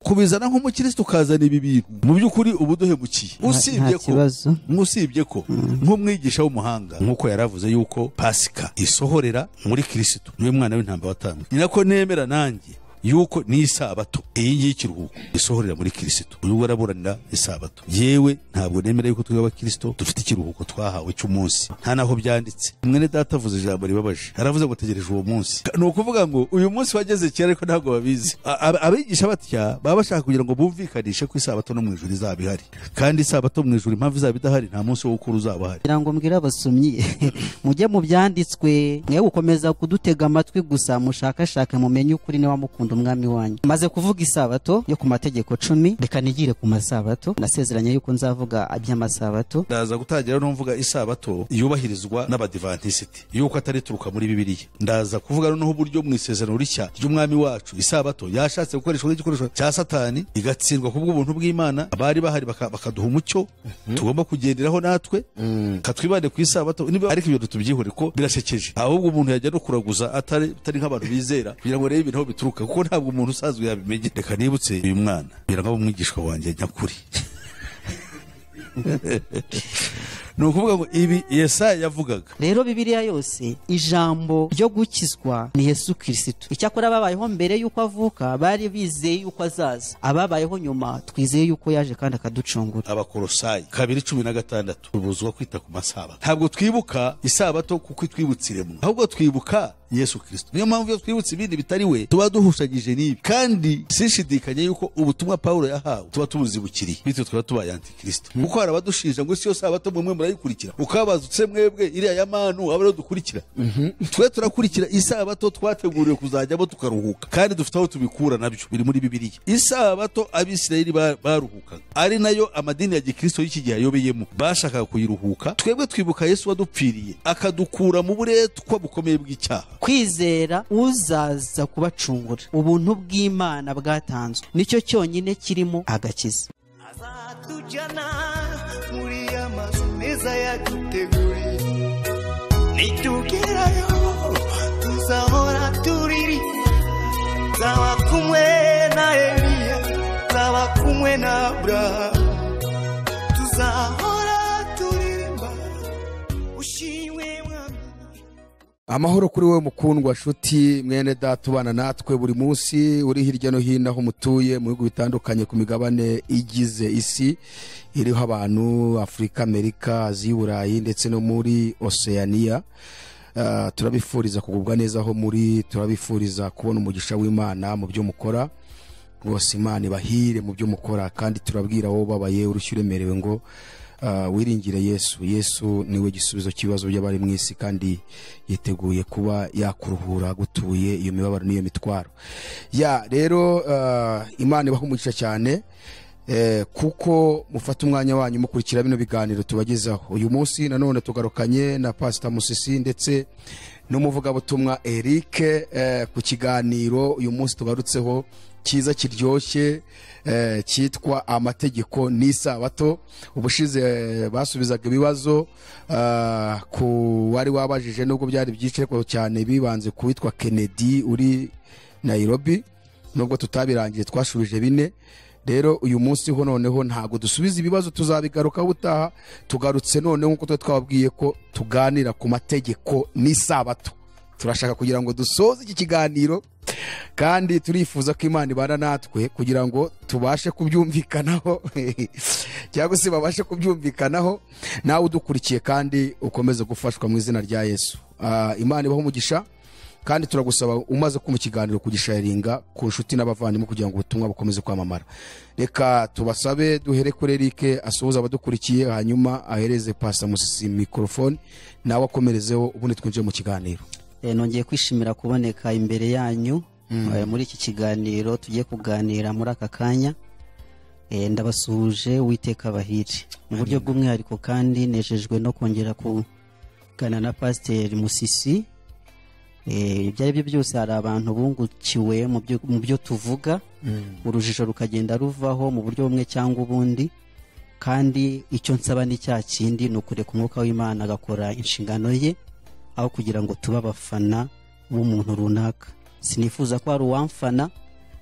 kubizana nk'umukirisitu ukazana ibi bintu mu by'ukuri uba uduhemukiye usibye ko kibazo usibye ko nk'umwigisha w'umuhanga nk'uko yaravuze yuko pasika isohorera muri kirisitu niwe mwana w'intambwe watambwe ni nako nemera nanjye yuko ni isabato iyi ngiyi ikiruhuko isohorera muri kirisitu urimo uraburanira isabato yewe ntabwo nemera yuko twe abakirisitu dufite ikiruhuko twahawe cy'umunsi nta naho byanditse mwene data avuze ijambo ribabaje aravuze ngo tegereje uwo munsi ni ukuvuga ngo uyu munsi wageze kera ariko ntabwo babizi A- ab- abigisha batya baba bashaka kugira ngo bumvikanishe ko isabato no mu ijuru izaba ihari kandi isabato mu ijuru impamvu izaba idahari nta munsi wo gukura uzaba uhari kugira ngo mbwire abasomyi mujye mu byanditswe mwe gukomeza kudutega amatwi gusa mushakashake mumenye ukuri niba mukunda umwami wanyu maze kuvuga isabato yo ku mategeko cumi reka nigire ku masabato nasezeranye yuko nzavuga iby'amasabato ndaza gutangira no mvuga isabato yubahirizwa n'abadivantisiti yuko atari ituruka muri bibiliya ndaza kuvuga noneho uburyo mu isezerano rishya ry'umwami wacu isabato yashatse gukoreshwa nk'igikoresho cya satani igatsindwa ku bw'ubuntu bw'imana abari bahari baka- bakaduha umucyo tugomba kugenderaho natwe katwibande ku isabato niba ariko ibyo ntitubyihore ko birashekeje ahubwo umuntu yajya no kuraguza atari atari nk'abantu bizera kugira ngo arebe ibintu aho bituruka kuko ntabwo umuntu usanzwe yabimenya reka nibutse uyu mwana biranga umwigishwa wanjye nyakuri ni ukuvuga ngo ibi yesaya yavugaga rero bibiliya yose ijambo ryo gukizwa ni yesu kirisitu icyakora ababayeho mbere y'uko avuka bari bizeye yuko azaza ababayeho nyuma twizeye yuko yaje kandi akaducungura abakorosayi kabiri cumi na gatandatu tubuzwa kwita ku masabato ntabwo twibuka isabato kuko itwibutsa iremwa ahubwo twibuka yesu kirisito niyo mpamvu iyo twibutse ibindi bitari we tuba duhushanyije n'ibi kandi sinshidikanye yuko ubutumwa pawulo yahawe tuba tubuzibukiriye bityo tukaba tubaye antikirisito kuko hari abadushinja ngo si yo sabato mwe murayikurikira ukabazutse mwebwe iriya ya manu aba ariyo dukurikira twe turakurikira isabato twateguriwe kuzajyamo tukaruhuka kandi dufite aho tubikura nabyo biri muri bibiliya isabato abisirayeli ba- baruhukaga ari nayo amadini ya gikristo y'iki gihe ayobeyemo bashakaga kuyiruhuka twebwe twibuka yesu wadupfiriye akadukura mu buretwa bukomeye bw'icyaha kwizera uzaza kubacungura ubuntu bw'imana bwatanzwe nicyo cyonyine kirimo agakiza azatujyana muri ya mazu meza yaduteguriye nitugerayo tuzahora turiri nzaba kumwe na eliya nzaba kumwe na aburahamu tuzahora turirimba ushimwe mwami amahoro kuri wowe mukundwa nshuti mwene data ubana natwe buri munsi uri hirya no hino aho mutuye mu bihugu bitandukanye ku migabane igize isi iriho abantu afurika amerika aziya uburayi ndetse no muri oceania Ah, turabifuriza kugubwa neza aho muri turabifuriza kubona umugisha w'imana mu byo mukora rwose imana ibahire mu byo mukora kandi turabwira wowe ubabaye urushyi uremerewe ngo ah, wiringire yesu yesu niwe gisubizo cy'ibibazo by'abari mu isi kandi yiteguye kuba yakuruhura agutuye iyo mibabaro n'iyo mitwaro ya rero ah, imana ibaha umugisha cyane Eh, kuko mufata umwanya wanyu mukurikira bino biganiro tubagezaho uyu munsi nanone tugarukanye na pasita musisi ndetse n'umuvugabutumwa eric eh, ku kiganiro uyu munsi tugarutseho cyiza kiryoshye eh, cyitwa amategeko n'isabato ubushize eh, basubizaga ibibazo ah, ku wari wabajije nubwo byari byinshi ariko cyane bibanze ku witwa kennedy uri nairobi nubwo tutabirangiye twashubije bine rero uyu munsi ho noneho ntabwo dusubiza ibibazo tuzabigarukaho ubutaha tugarutse noneho nk'uko tuba twababwiye ko tuganira ku mategeko n'isabato turashaka kugira ngo dusoze iki kiganiro kandi turifuza ko imana ibana natwe kugira ngo tubashe kubyumvikanaho cyangwa se babashe kubyumvikanaho nawe udukurikiye kandi ukomeze gufashwa mu izina rya yesu Ah, imana ibaho umugisha kandi turagusaba umaze kumva ikiganiro kugisharinga ku nshuti n'abavandimwe kugira ngo ubutumwa bukomeze kwamamara reka tubasabe duhere kuri erike asuhuza abadukurikiye hanyuma ahereze pasa musisi mikorofone nawe akomerezeho ubundi twinjire mu kiganiro Eh, nongeye kwishimira kuboneka imbere yanyu eh, muri iki kiganiro tugiye kuganira muri aka kanya Eh, ndabasuhuje uwiteka abahiri mu buryo bw'umwihariko kandi nejejwe no kongera kuganira na pasiteri musisi Eh, ibyo ari byo byose hari abantu bungukiwe mu byo- mu byo tuvuga urujijo rukagenda ruvaho mu buryo bumwe cyangwa ubundi kandi icyo nsaba ni cya kindi ni ukureka umwuka w'imana agakora inshingano ye aho kugira ngo tube abafana b'umuntu runaka sinifuza ko hari uwamfana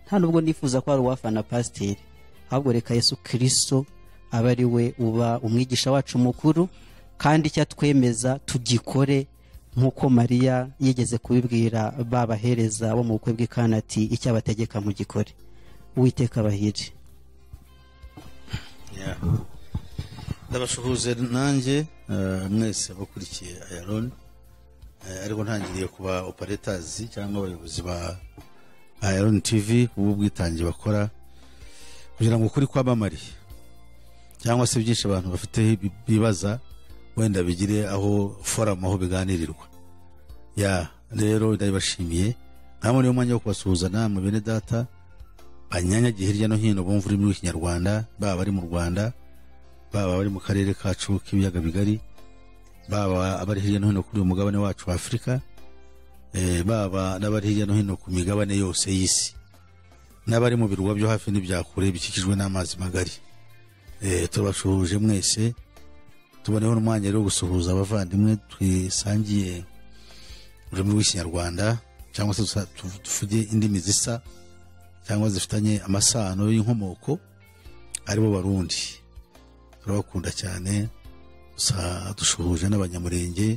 nta nubwo nifuza ko hari uwafana pasiteri ahubwo reka yesu kirisito abe ari we uba umwigisha wacu mukuru kandi icyo atwemeza tugikore nk'uko mariya yigeze kubibwira babahereza bo mu bukwe bw'ikanati icyo abategeka mu gikore uwiteka abahire ndabasuhuze nanjye eh, mwese abakurikiye ayaroni ariko ntangiriye kuba operatazi cyangwa abayobozi ba ayaroni tivi b'ubwitange bakora kugira ngo ukuri kwamamare cyangwa se byinshi abantu bafite bi- bibaza wenda bigire aho foramu aho biganirirwa ya rero ndabibashimiye ntabwo niyo mwanya wo kubasuhuza namwe bene data banyanyagiye hirya no hino bumva ururimi rw'ikinyarwanda baba bari mu rwanda baba bari mu karere kacu k'ibiyaga bigari baba abari hirya no hino kuri uyu mugabane wacu wa afurika eh, baba n'abari hirya no hino ku migabane yose y'isi n'abari mu birwa byo hafi n'ibya kure bikikijwe n'amazi magari Eh, tubashuhuje mwese tuboneho n'umwanya rero wo gusuhuza abavandimwe twisangiye ururimi rw'ikinyarwanda cyangwa se dusa- tu- tuvuge indimi zisa cyangwa zifitanye amasano y'inkomoko aribo barundi turabakunda cyane gusa dushuhuje n'abanyamurenge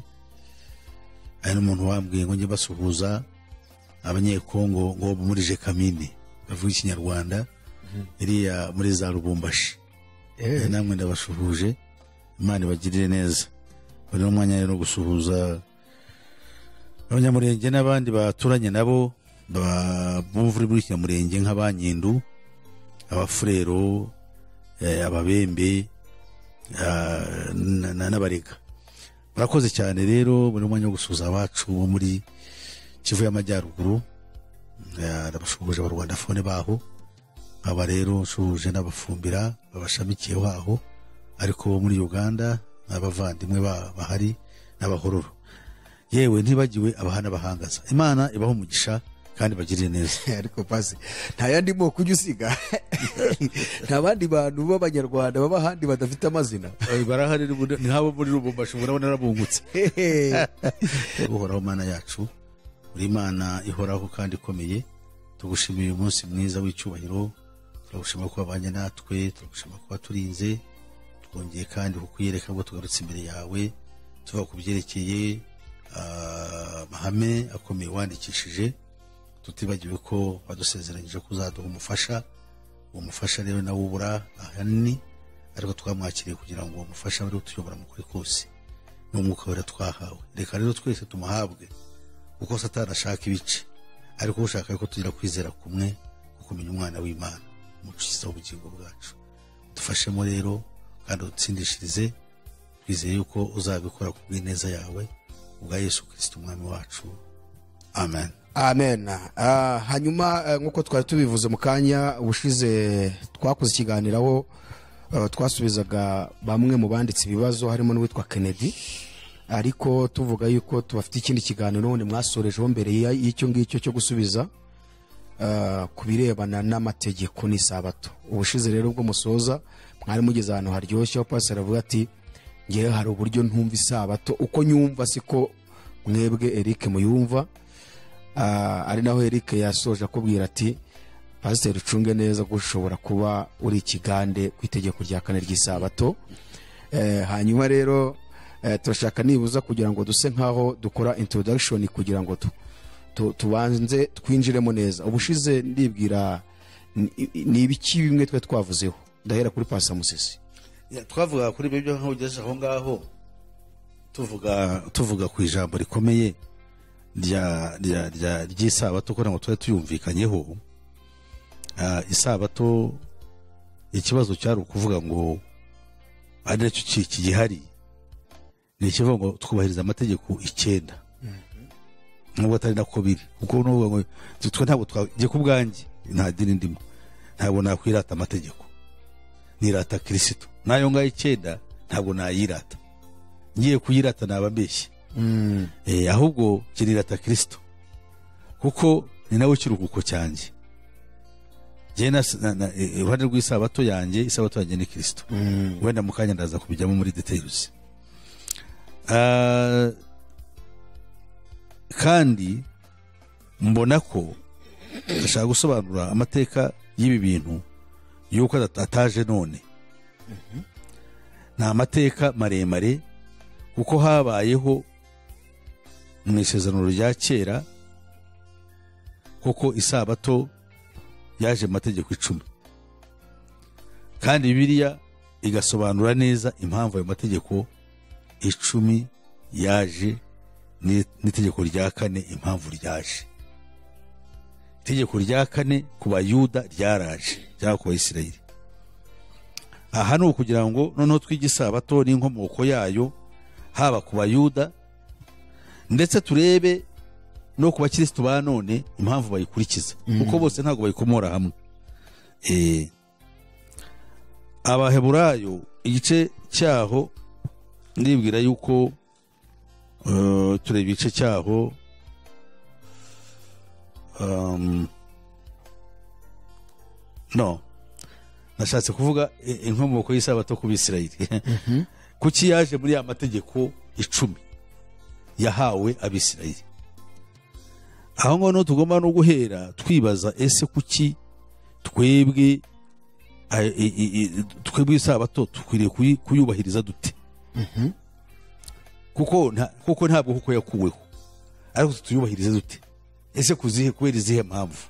hari n'umuntu wambwiye ngo njye basuhuza abanyekongo ngo murije kamini bavuga ikinyarwanda iriya muri za rubumbashi Eh, namwe ndabasuhuje imana ibagirire neza bari n'umwanya rero wo gusuhuza abanyamurenge n'abandi baturanye nabo ba- bumva ururimi rw'ikinyamurenge nk'abanyindu abafurero eh, ababembe ah, na- na- n'abarega murakoze cyane rero buri mwanya wo gusuhuza abacu bo muri kivu y'amajyaruguru Eh, ndabasuhuje abarwanda fone baho aba rero nsuhuje n'abafumbira babashamikiye baho ariko bo muri uganda n'abavandimwe ba- bahari n'abahororo yewe ntibagiwe abahana bahangaza imana ibaho umugisha kandi bagirire neza ariko pasi nta yandi moko ujya usiga nta bandi bantu b'abanyarwanda baba ahandi badafite amazina barahari ni nk'abo muri rubumbashi murabona narabungutse uhoraho mana yacu uri imana ihoraho kandi ikomeye tugushimiye uyu munsi mwiza w'icyubahiro turagushima ko wabanye natwe turagushima ko waturinze twongeye kandi kukwiyereka ngo tugarutse imbere yawe tuva ku byerekeye ah, amahame akomeye wandikishije tutibagiwe ko wadusezeranyije ko uzaduha umufasha uwo mufasha rero nawe ubura ahanini ariko twamwakiriye kugira ngo uwo mufasha wari utuyobora mu kuri kose n'umwuka wera twahawe reka rero twese tumuhabwe kuko satani ashaka ibice ariko ushaka ko tugira kwizera kumwe kumenya umwana w'imana umukiza w'ubugingo bwacu dufashemo rero kandi udutsindishirize twizeye yuko uzabikora ku bw'ineza yawe ubwa yesu kirisita umwami wacu amen amen Ah, hanyuma eh, nk'uko twari tubivuze mu kanya ubushize twakoze ikiganiro aho eh, twasubizaga bamwe mu banditse ibibazo harimo n'uwitwa kennedy ariko tuvuga yuko tubafite ikindi kiganiro ubundi mwasorejeho mbere ya- y'icyo ngicyo cyo gusubiza ah, ku birebana n'amategeko n'isabato ubushize rero ubwo musoza mwari mugeze ahantu haryoshye aho pasiteri avuga ati ngewe hari uburyo ntumva isabato uko nyumva siko mwebwe eric muyumva Ah, ari naho Eric yasoje akubwira ati pasiteri ucunge neza ko ushobora kuba uri ikigande ku itegeko rya kane ry'isabato Eh, hanyuma rero eh, turashaka nibuza kugira ngo duse nkaho dukora introduction kugira ngo tu- tu- tubanze twinjiremo neza ubushize ndibwira ni- ni ibiki bimwe twe twavuzeho ndahera kuri pasa musisi Ya, twavuga kuri ibyo byo nkaho ugejeje aho ngaho tuvuga tuvuga ku ijambo rikomeye rya rya rya ry'isabato kugira ngo tube tuyumvikanyeho Ah, isabato ikibazo cyari ukuvuga ngo ari nacyo ki- kigihari ni ikivuga ngo twubahiriza amategeko icyenda nubwo atari nako biri kuko n'uvuga ngo twe ntabwo twagiye ku bwanjye nta dini ndimo ntabwo nakwirata amategeko nirata kirisito nayo ngayo icyenda ntabwo nayirata ngiye kuyirata naba mbeshye Eh, ahubwo kinirata kirisito kuko ni nawe kiruhuko cyanjye Jye nas- na- na- eh, iruhande rw'isabato yanjye isabato yanjye ni kirisito wenda mu kanya ndaza kubijyamo muri details Ah, kandi mbona ko ashaka gusobanura amateka y'ibi bintu y'uko adat- ataje none ni amateka maremare kuko habayeho mu isezerano rya kera kuko isabato yaje mu mategeko icumi kandi bibiliya igasobanura neza impamvu ayo mategeko icumi yaje ni- n'itegeko rya kane impamvu ryaje itegeko rya kane ku bayuda ryaraje cyangwa ku bayisirayeli aha ni ukugira ngo noneho twige isabato n'inkomoko yayo haba ku bayuda ndetse turebe no ku bakirisitu ba none impamvu bayikurikiza kuko bose ntabwo bayikomora hamwe Eh, abaheburayo igice cyaho ndibwira yuko eh, tureba igice cyaho um, no nashatse kuvuga i- inkomoko y'isabato ku bisirayeli kuki yaje muri ya mategeko icumi yahawe abisirayeli aho ngaho niho tugomba no guhera twibaza ese kuki twebwe a- i- i- i- twebwe isabato dukwiriye kuyi- kuyubahiriza dute kuko nta- kuko ntabwo kuko yakuweho ariko tuyubahirize dute ese kuzihe kubera izihe mpamvu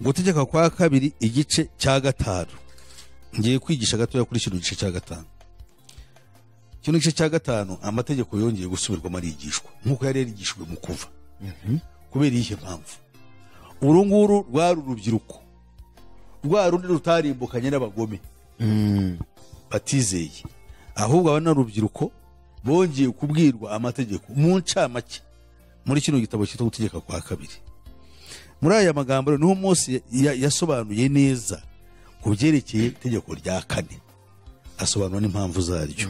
gutegeka kwa kabiri igice cya gatanu ngiye kwigisha gatoya kuri kino gice cya gatanu kino gice cya gatanu amategeko yongeye gusubirwamo arigishwa nk'uko yari yarigishijwe mu kuva kubera iyihe mpamvu uru nguru rwari urubyiruko rwa rundi rutarimbukanye n'abagome batizeye ahubwo aba n'urubyiruko bongeye kubwirwa amategeko mu ncamake muri kino gitabo cyitwa gutegeka kwa kabiri muri aya magambo rero niho Mose ya- yasobanuye neza ku byerekeye itegeko rya kane asobanura n'impamvu zaryo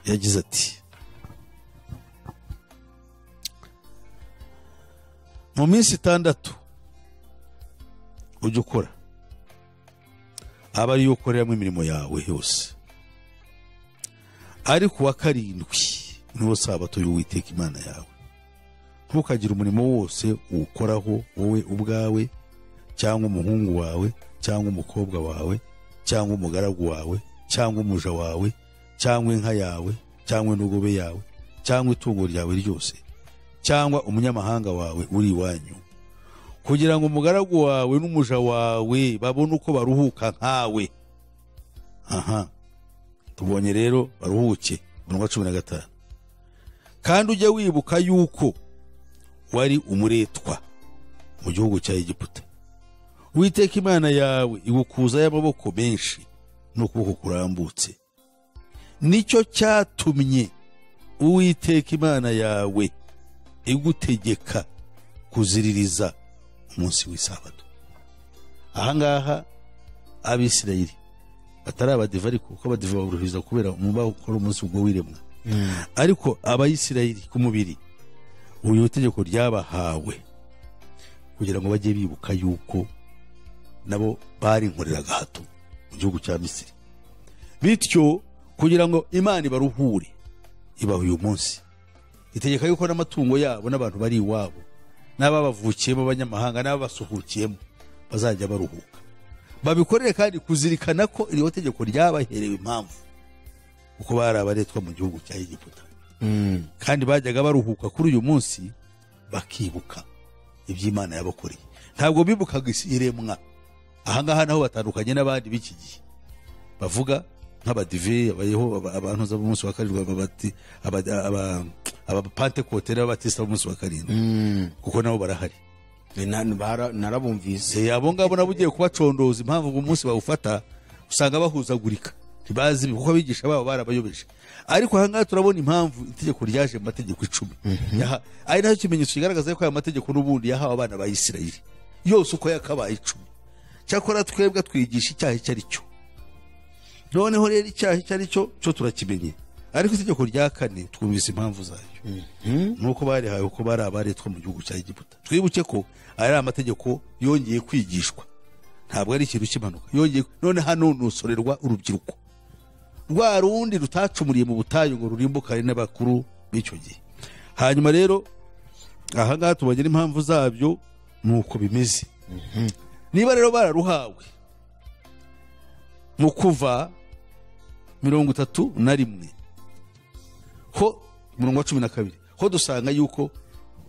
yagize ati mu minsi itandatu ujya ukora aba ariyo ukoreramo imirimo yawe yose ariko uwa karindwi niwo sabato y'uwiteka imana yawe ntukagire umurimo wose uwukoraho wowe ubwawe cyangwa umuhungu wawe cyangwa umukobwa wawe cyangwa umugaragu wawe cyangwa umuja wawe cyangwa inka yawe cyangwa indogobe yawe cyangwa itungo ryawe ryose cyangwa umunyamahanga wawe uri iwanyu kugira ngo umugaragu wawe n'umuja wawe babone uko baruhuka nkawe aha tubonye rero baruhuke umurongo wa cumi na gatanu kandi ujya wibuka yuko wari umuretwa mu gihugu cya egiputa witeka imana yawe igukuza y'amaboko menshi n'ukuboko kurambutse nicyo cyatumye uwiteka imana yawe igutegeka kuziririza umunsi w'isabato ahangaha abisirayeli batari abadive ariko kuko abadive baborohereza kubera umubare ukora umunsi ubwo wiremwa ariko abayisirayeli ku mubiri ubu ni itegeko ryabahawe kugira ngo bajye bibuka yuko nabo bari inkorera gahato mu gihugu cya misiri bityo kugira ngo imana ibaruhure ibaha uyu munsi itegeka yuko n'amatungo yabo n'abantu bari iwabo n'ababavukiyemo b'abanyamahanga n'ababasuhukiyemo bazajya baruhuka babikorere kandi kuzirikana ko iriho tegeko ryabaherewe impamvu kuko bari abaretwa mu gihugu cya egiputa kandi bajyaga baruhuka kuri uyu munsi bakibuka iby'imana yabakoreye ntabwo bibukaga isi iremwa ahangaha naho batandukanye n'abandi b'iki gihe bavuga nk'abadive abayeho aba- abantu za b'umunsi wa karindwi ababati- aba- aba- abapantekote n'ababatisita b'umunsi wa karindwi kuko nabo barahari narabumvise Eh, abo ngabo nabo ugiye kubacondoza impamvu ngo umunsi bawufata usanga bahuzagurika ntibazi ibi, kuko abigisha babo barabayobeje ariko ahangaha turabona impamvu itegeko ryaje mu mategeko icumi Yaha- ari nacyo kimenyetso kigaragaza ko aya mategeko n'ubundi yahawe abana ba isirayeli yose uko yakabaye icumi cyakora twebwe twigisha icyaha icyo ari cyo noneho rero icyaha icyo ari cyo cyo turakimenye ariko itegeko rya kane twumvise impamvu zayo nuko barihawe ko bari abaretwa mu gihugu cya egiputa twibuke ko ari amategeko yongeye kwigishwa ntabwo ari ikintu cy'impanuka yongeye none hano nusorerwa urubyiruko rwa rundi rutacumuriye mu butayu ngo rurimbukane n'abakuru b'icyo gihe hanyuma rero aha ngaha tubonye n'impamvu zabyo ni uko bimeze niba rero bararuhawe mu kuva mirongo itatu na rimwe ho umurongo wa cumi na kabiri ho dusanga yuko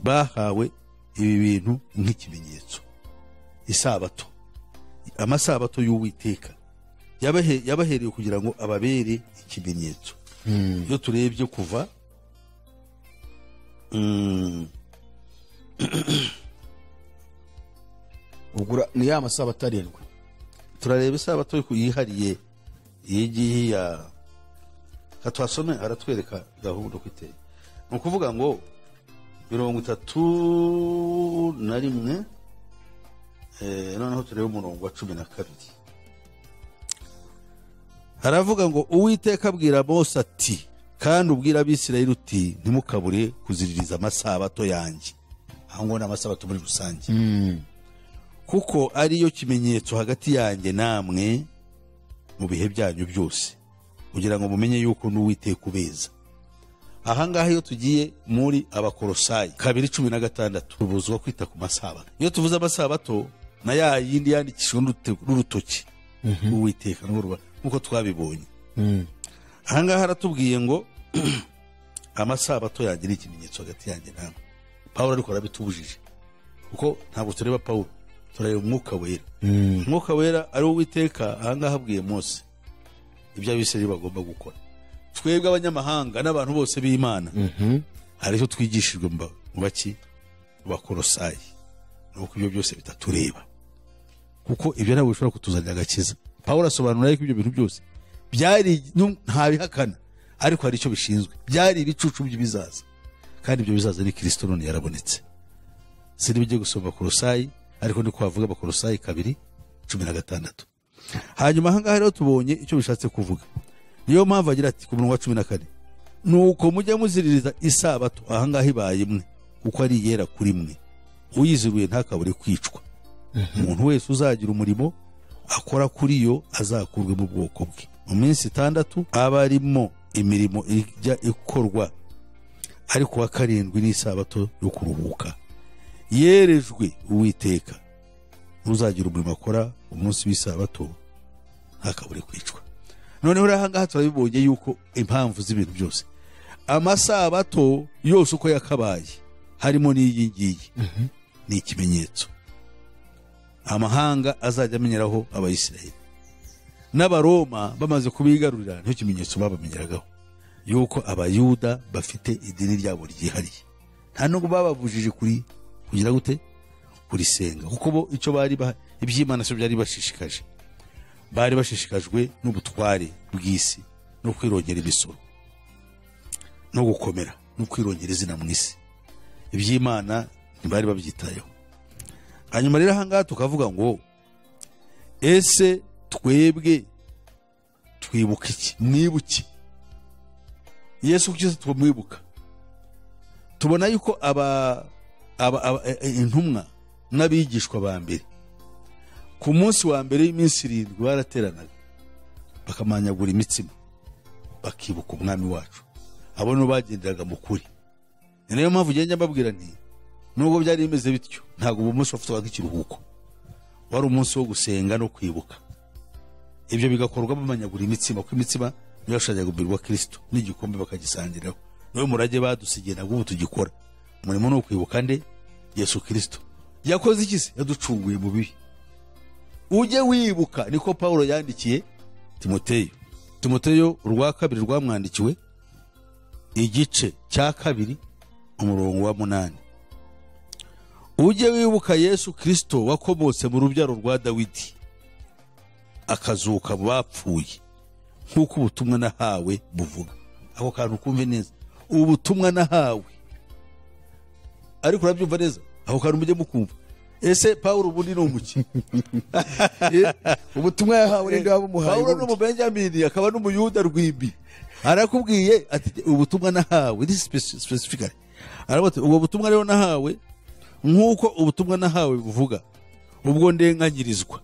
bahawe ibi bintu nk'ikimenyetso isabato amasabato y'uwiteka yabahe- yabahereye kugira ngo ababere ikimenyetso iyo turebye kuva mm, ubwo ura- ni ya masabato arindwi turareba isabato yihariye iyi ngiyi ya katwasome aratwereka gahunda uko iteye ni ukuvuga ngo mirongo itatu na rimwe eh, noneho turebe umurongo wa cumi na kabiri haravuga ngo uwiteka abwira mose ati kandi ubwira abisirayeli uti ntimukabure kuziririza amasabato yanjye aho ngo ni amasabato muri rusange kuko ariyo kimenyetso hagati yanjye namwe mu bihe byanyu byose kugira ngo mumenye yuko n'uwiteka ubeza ahangaha iyo tugiye muri abakorosayi kabiri cumi na gatandatu tubuzwa kwita ku masabato iyo tuvuze amasabato na ya yindi yandikishijwe n'urute- n'urutoki uwiteka n'urwo ruba- nk'uko twabibonye ahangaha haratubwiye ngo amasabato yanjye ni ikimenyetso hagati yanjye namwe pawulo ariko arabitubujije kuko ntabwo tureba pawulo turareba umwuka wera umwuka wera ari wo uwiteka ahangaha abwiye mose ibyo abisirayeli bagomba gukora twebwe abanyamahanga n'abantu bose b'imana hari icyo twigishijwe mu ba- mu baki mu bakorosayi ni uko ibyo byose bitatureba kuko ibyo ntabwo bishobora kutuzanira agakiza pawulo asobanura yuko ibyo bintu byose byari nu- ntabihakana ariko hari icyo bishinzwe byari ibicucu by'ibizaza kandi ibyo bizaza ni kirisito none yarabonetse siniba ugiye gusoma bakorosayi ariko niko wavuga abakorosayi kabiri cumi na gatandatu hanyuma ahangaha rero tubonye icyo bishatse kuvuga niyo mpamvu agira ati ku murongo wa cumi na kane nuko mujye muziririza isabato ahangaha ibaye imwe kuko ari iyera kuri mwe uyiziruye ntakabure kwicwa umuntu wese uzagira umurimo akora kuri yo azakurwe mu bwoko bwe mu minsi itandatu aba arimo imirimo ijya ikorwa ariko uwa karindwi ni isabato yo kuruhuka yerejwe uwiteka uzagira umurimo akora umunsi w'isabato ntakabure kwicwa noneho rero ahangaha turabibonye yuko impamvu z'ibintu byose amasabato yose uko yakabaye harimo n'iyi ngiyi ni ikimenyetso amahanga azajya amenyeraho abayisiraheli n'abaroma bamaze kubigarurira nicyo kimenyetso babamenyeragaho yuko abayuda bafite idini ryabo ryihariye nta nubwo bababujije kuri kugira gute kurisenga kuko bo icyo bari ba- iby'imana sibyo byari bashishikaje bari bashishikajwe n'ubutware bw'isi no kwirongera imisoro no gukomera no kwirongera izina mu isi iby'imana ntibari babyitayeho hanyuma rero ahangaha tukavuga ngo ese twebwe twibuka iki mwibuke yesu cyose twamwibuka tubona yuko aba, aba, aba e- e- intumwa n'abigishwa ba mbere ku munsi wa mbere y'iminsi irindwi barateranaga bakamanyagura imitsima bakibuka umwami wacu abo nibo bagenderaga mu kuri ni nayo mpamvu ugenda mbabwira nti nubwo byari bimeze bityo ntabwo uwo munsi wafatwaga ikiruhuko wari umunsi wo gusenga no kwibuka ibyo bigakorwa bamanyagura imitsima kuko imitsima niyo yashushanyaga umubiri wa kirisito n'igikombe bakagisangiraho niwe murage badusigiye ntabwo ubu tugikora umurimo ni ukwibuka nde yesu kirisito yakoze iki se yaducunguye mu bibi ujye wibuka niko pawulo yandikiye timoteyo timoteyo urwa kabiri rwamwandikiwe igice cya kabiri umurongo wa munani ujye wibuka yesu kirisito wakomotse mu rubyaro rwa dawidi akazuka mu bapfuye nk'uko ubutumwa nahawe buvuga ako kantu kumve neza ubutumwa nahawe ariko urabyumva neza ako kantu mujye mukumva ese pawulo ubundi ni umuki ubutumwa yahawe ninde wabumuhaye pawulo ni ubundi? umubenyamini akaba n'umuyuda rwimbi arakubwiye ati ubutumwa nahawe this is speci- specifically aravuga ati ubwo butumwa rero nahawe nk'uko ubutumwa nahawe buvuga ubwo ndenganyirizwa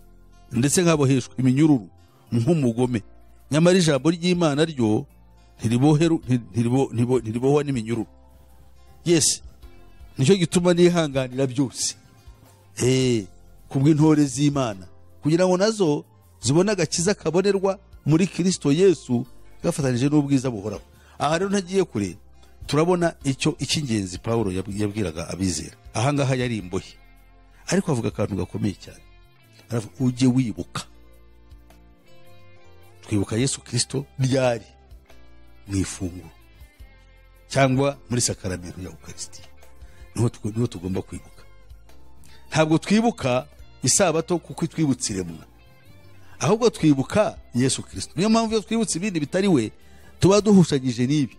ndetse nkaboheshwa iminyururu nk'umugome nyamara ijambo ry'imana ryo ntiriboheru- ntiribo- ntiribo- ntiribohwa n'iminyururu yes nicyo gituma nihanganira byose Eh, ku bw'intore z'imana kugira ngo nazo zibone agakiza kabonerwa muri kirisito yesu gafatanije n'ubwiza buhoraho aha rero ntagiye kure turabona icyo icy'ingenzi pawulo yab- yabwiraga abizera aha ngaha yari imbohe ariko avuga akantu gakomeye cyane aravuga ujye wibuka twibuka yesu kirisito ryari mu ifunguro cyangwa muri sakaramento ya ukaristiya niho tu- niho tugomba kwibuka ntabwo twibuka isabato kuko itwibutsa iremwa ahubwo twibuka yesu kirisito niyo mpamvu iyo twibutse ibindi bitari we tuba duhushanyije n'ibi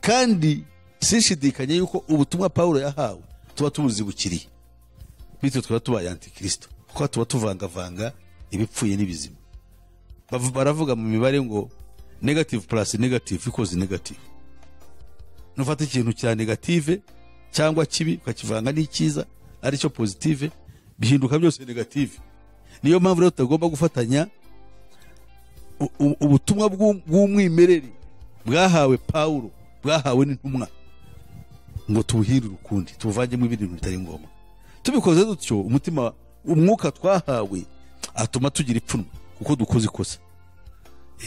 kandi sinshidikanye yuko ubutumwa pawulo yahawe tuba tubuzibukiriye bityo tuba tubaye antikirisito kuko tuba tuvangavanga ibipfuye n'ibizima Bavu- baravuga mu mibare ngo negative plus negative equals negative nufata ikintu cya negative cyangwa kibi ukakivanga n'icyiza aricyo positive bihinduka byose negative niyo mpamvu rero tutagomba gufatanya u- u- ubutumwa bw'u- bw'umwimerere bwahawe pawulo bwahawe n'intumwa ngo tubuhindure ukundi tubuvangemo ibindi bintu bitari ngombwa tubikoze dutyo umutima umwuka twahawe atuma tugira ipfunwe kuko dukoze ikosa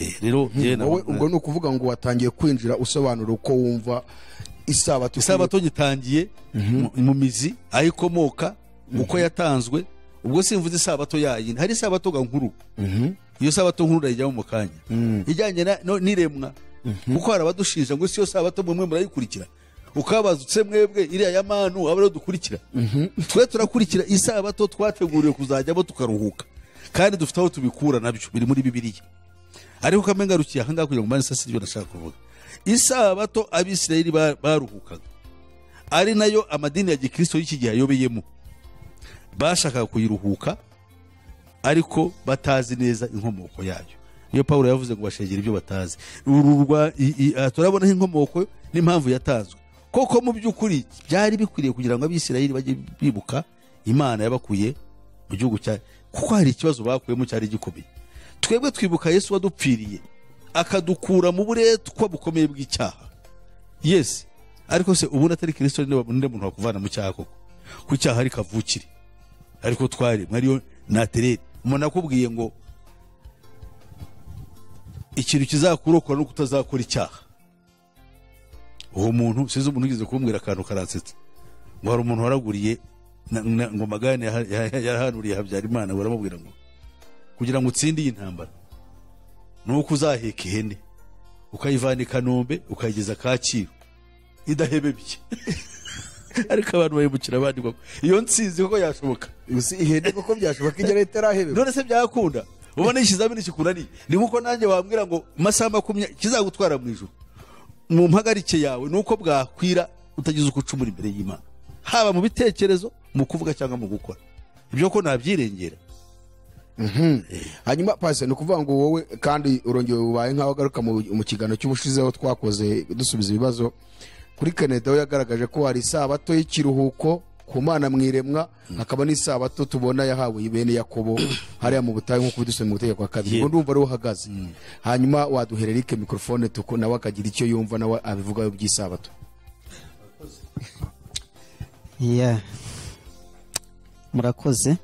Eh, rero njyewe na- wowe ubwo ni ukuvuga ngo watangiye kwinjira usobanura uko wumva isabato isabato nyitangiye mu- mu mizi aho ikomoka uko yatanzwe ubwo simvuze isabato yayindi hari isabato ga nkuru iyo sabato nkuru urayijyamo mu kanya ijyanye na- no- n'iremwa kuko hari abadushinja ngo si yo sabato mwe murayikurikira ukabazutse mwebwe iriya ya manu aba ariyo dukurikira twe turakurikira isabato twateguriwe kuzajyamo tukaruhuka kandi dufite aho tubikura nabyo biri muri bibiliya ariko kamengarukiye ahangaha kugira ngo mbanze sasa ibyo nashaka kuvuga isabato abisirayeli ba- baruhukaga ari nayo amadini ya gikristo y'iki gihe ayobeyemo bashakaga kuyiruhuka ariko batazi neza inkomoko yayo niyo pawulo yavuze ngo bashegera ibyo batazi Uru rwa- i- i- aha turabonaho inkomoko n'impamvu yatanzwe koko mu by'ukuri byari bikwiriye kugira ngo abisirayeli bajye bibuka imana yabakuye mu gihugu cya kuko hari ikibazo bakuyemo cyari gikomeye twebwe twibuka yesu wadupfiriye akadukura mu buretwa bukomeye bw'icyaha yesi ariko se ubundi atari kirisito ni undi muntu wakuvana mu cyaha koko ku cyaha ari kavukire ariko twaremwe ariyo natereri umuntu akubwiye ngo ikintu kizakurokora ni uko utazakora icyaha uwo muntu sinzi umuntu ugeze kumbwira akantu karansetsa ngo hari umuntu waraguriye na- na- ngo magani yaha- yaha- yarahanuriye habyarimana baramubwira ngo kugira ngo utsinde iyi ntambara ni uko uzaheka ihene ukayivana i kanombe ukayigeza kacyiru idahebebye ariko abantu bayibukira bandikwa ko iyo ntsinzi koko yashoboka ihene kuko byashoboka igera itarahebeba none se byakunda ubona ikizamini kikunaniye ni nkuko nanjye wambwira ngo amasaha makumyabiri kizagutwara mu ijoro mu mpagarike yawe ni uko bwakwira utagize uko ucumura imbere y'imana haba mu bitekerezo mu kuvuga cyangwa mu gukora ibyo ko nabyirengera hanyuma pasi ni ukuvuga ngo wowe kandi urongeye ubaye nk'aho agaruka mu mu kiganiro cy'ubushize aho twakoze dusubiza ibibazo kuri canada we yagaragaje ko hari isabato y'ikiruhuko ku mana mu iremwa hakaba n'isabato tubona yahawe bene yakobo hariya mu butayu nk'uko bidusobanuriye mu itegeko wa kabiri Yego. ngo ndumva ariho uhagaze hanyuma waduhera erike mikorofone tuku nawe akagira icyo yumva nawe abivugaho by'isabato Yeah. murakoze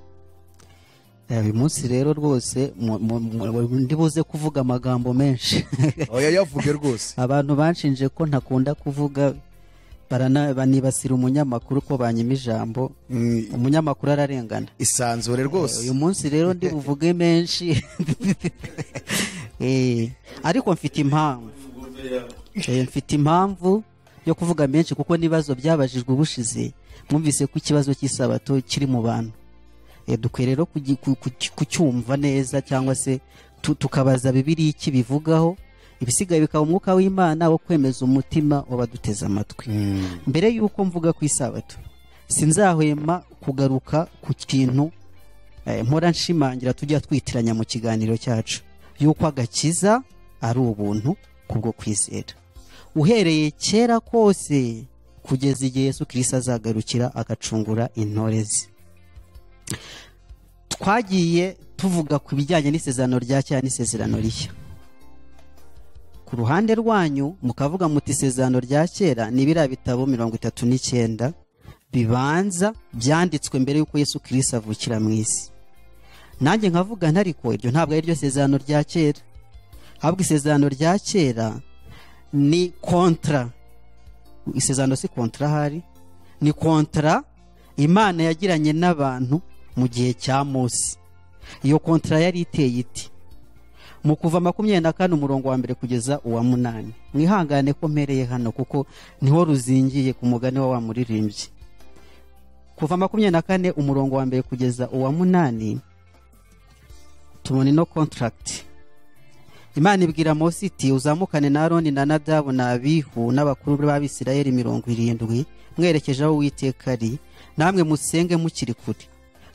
Eh, uyu munsi rero rwose mu- mu- mu- ndi buze kuvuga amagambo menshi oya yavuge rwose abantu banshinje ko ntakunda kuvuga barana- banibasira umunyamakuru ko banyima ijambo umunyamakuru ararengana isanzure rwose uyu munsi rero ndi buvuge menshi Eh, ariko mfite impamvu Eh, mfite impamvu yo kuvuga menshi kuko n'ibibazo byabajijwe ubushize mwumvise ko ikibazo cy'isabato kiri mu bantu Eh, dukwiye rero kugi- ku- ku- kucyumva neza cyangwa se tu- tukabaza bibiri iki bivugaho ibisigaye bikaba umwuka w'imana wo kwemeza umutima w'abaduteze amatwi mbere y'uko mvuga ku isabato sinzahwema kugaruka ku kintu eh, mpora nshimangira tujya twitiranya mu kiganiro cyacu yuko agakiza ari ubuntu kubwo kwizera uhereye kera kose kugeza igihe yesu kirisito azagarukira agacungura intore ze twagiye tuvuga ku bijyanye n'isezerano rya kera n'isezerano rishya ku ruhande rwanyu mukavuga muti isezerano rya kera ni biriya bitabo mirongo itatu n'icyenda bibanza byanditswe mbere y'uko yesu kirisito avukira mu isi nanjye nkavuga ntariko iryo ntabwo ari ryo sezerano rya kera ahubwo isezerano rya kera ni kontra isezerano si kontra ahari ni kontra imana yagiranye n'abantu mu gihe cya munsi iyo kontra yari iteye iti mu kuva makumyabiri na kane umurongo wa mbere kugeza uwa munani mwihangane ko mpereye hano kuko niho ruzingiye ku mugani wa wa muririmbyi kuva makumyabiri na kane umurongo wa mbere kugeza uwa munani tubona ino kontaragiti imana ibwira Mose iti uzamukane na aroni na nadabu na abihu n'abakuru b'abisirayeli mirongo irindwi mwerekeje aho uwiteka ari namwe musenge mukiri kure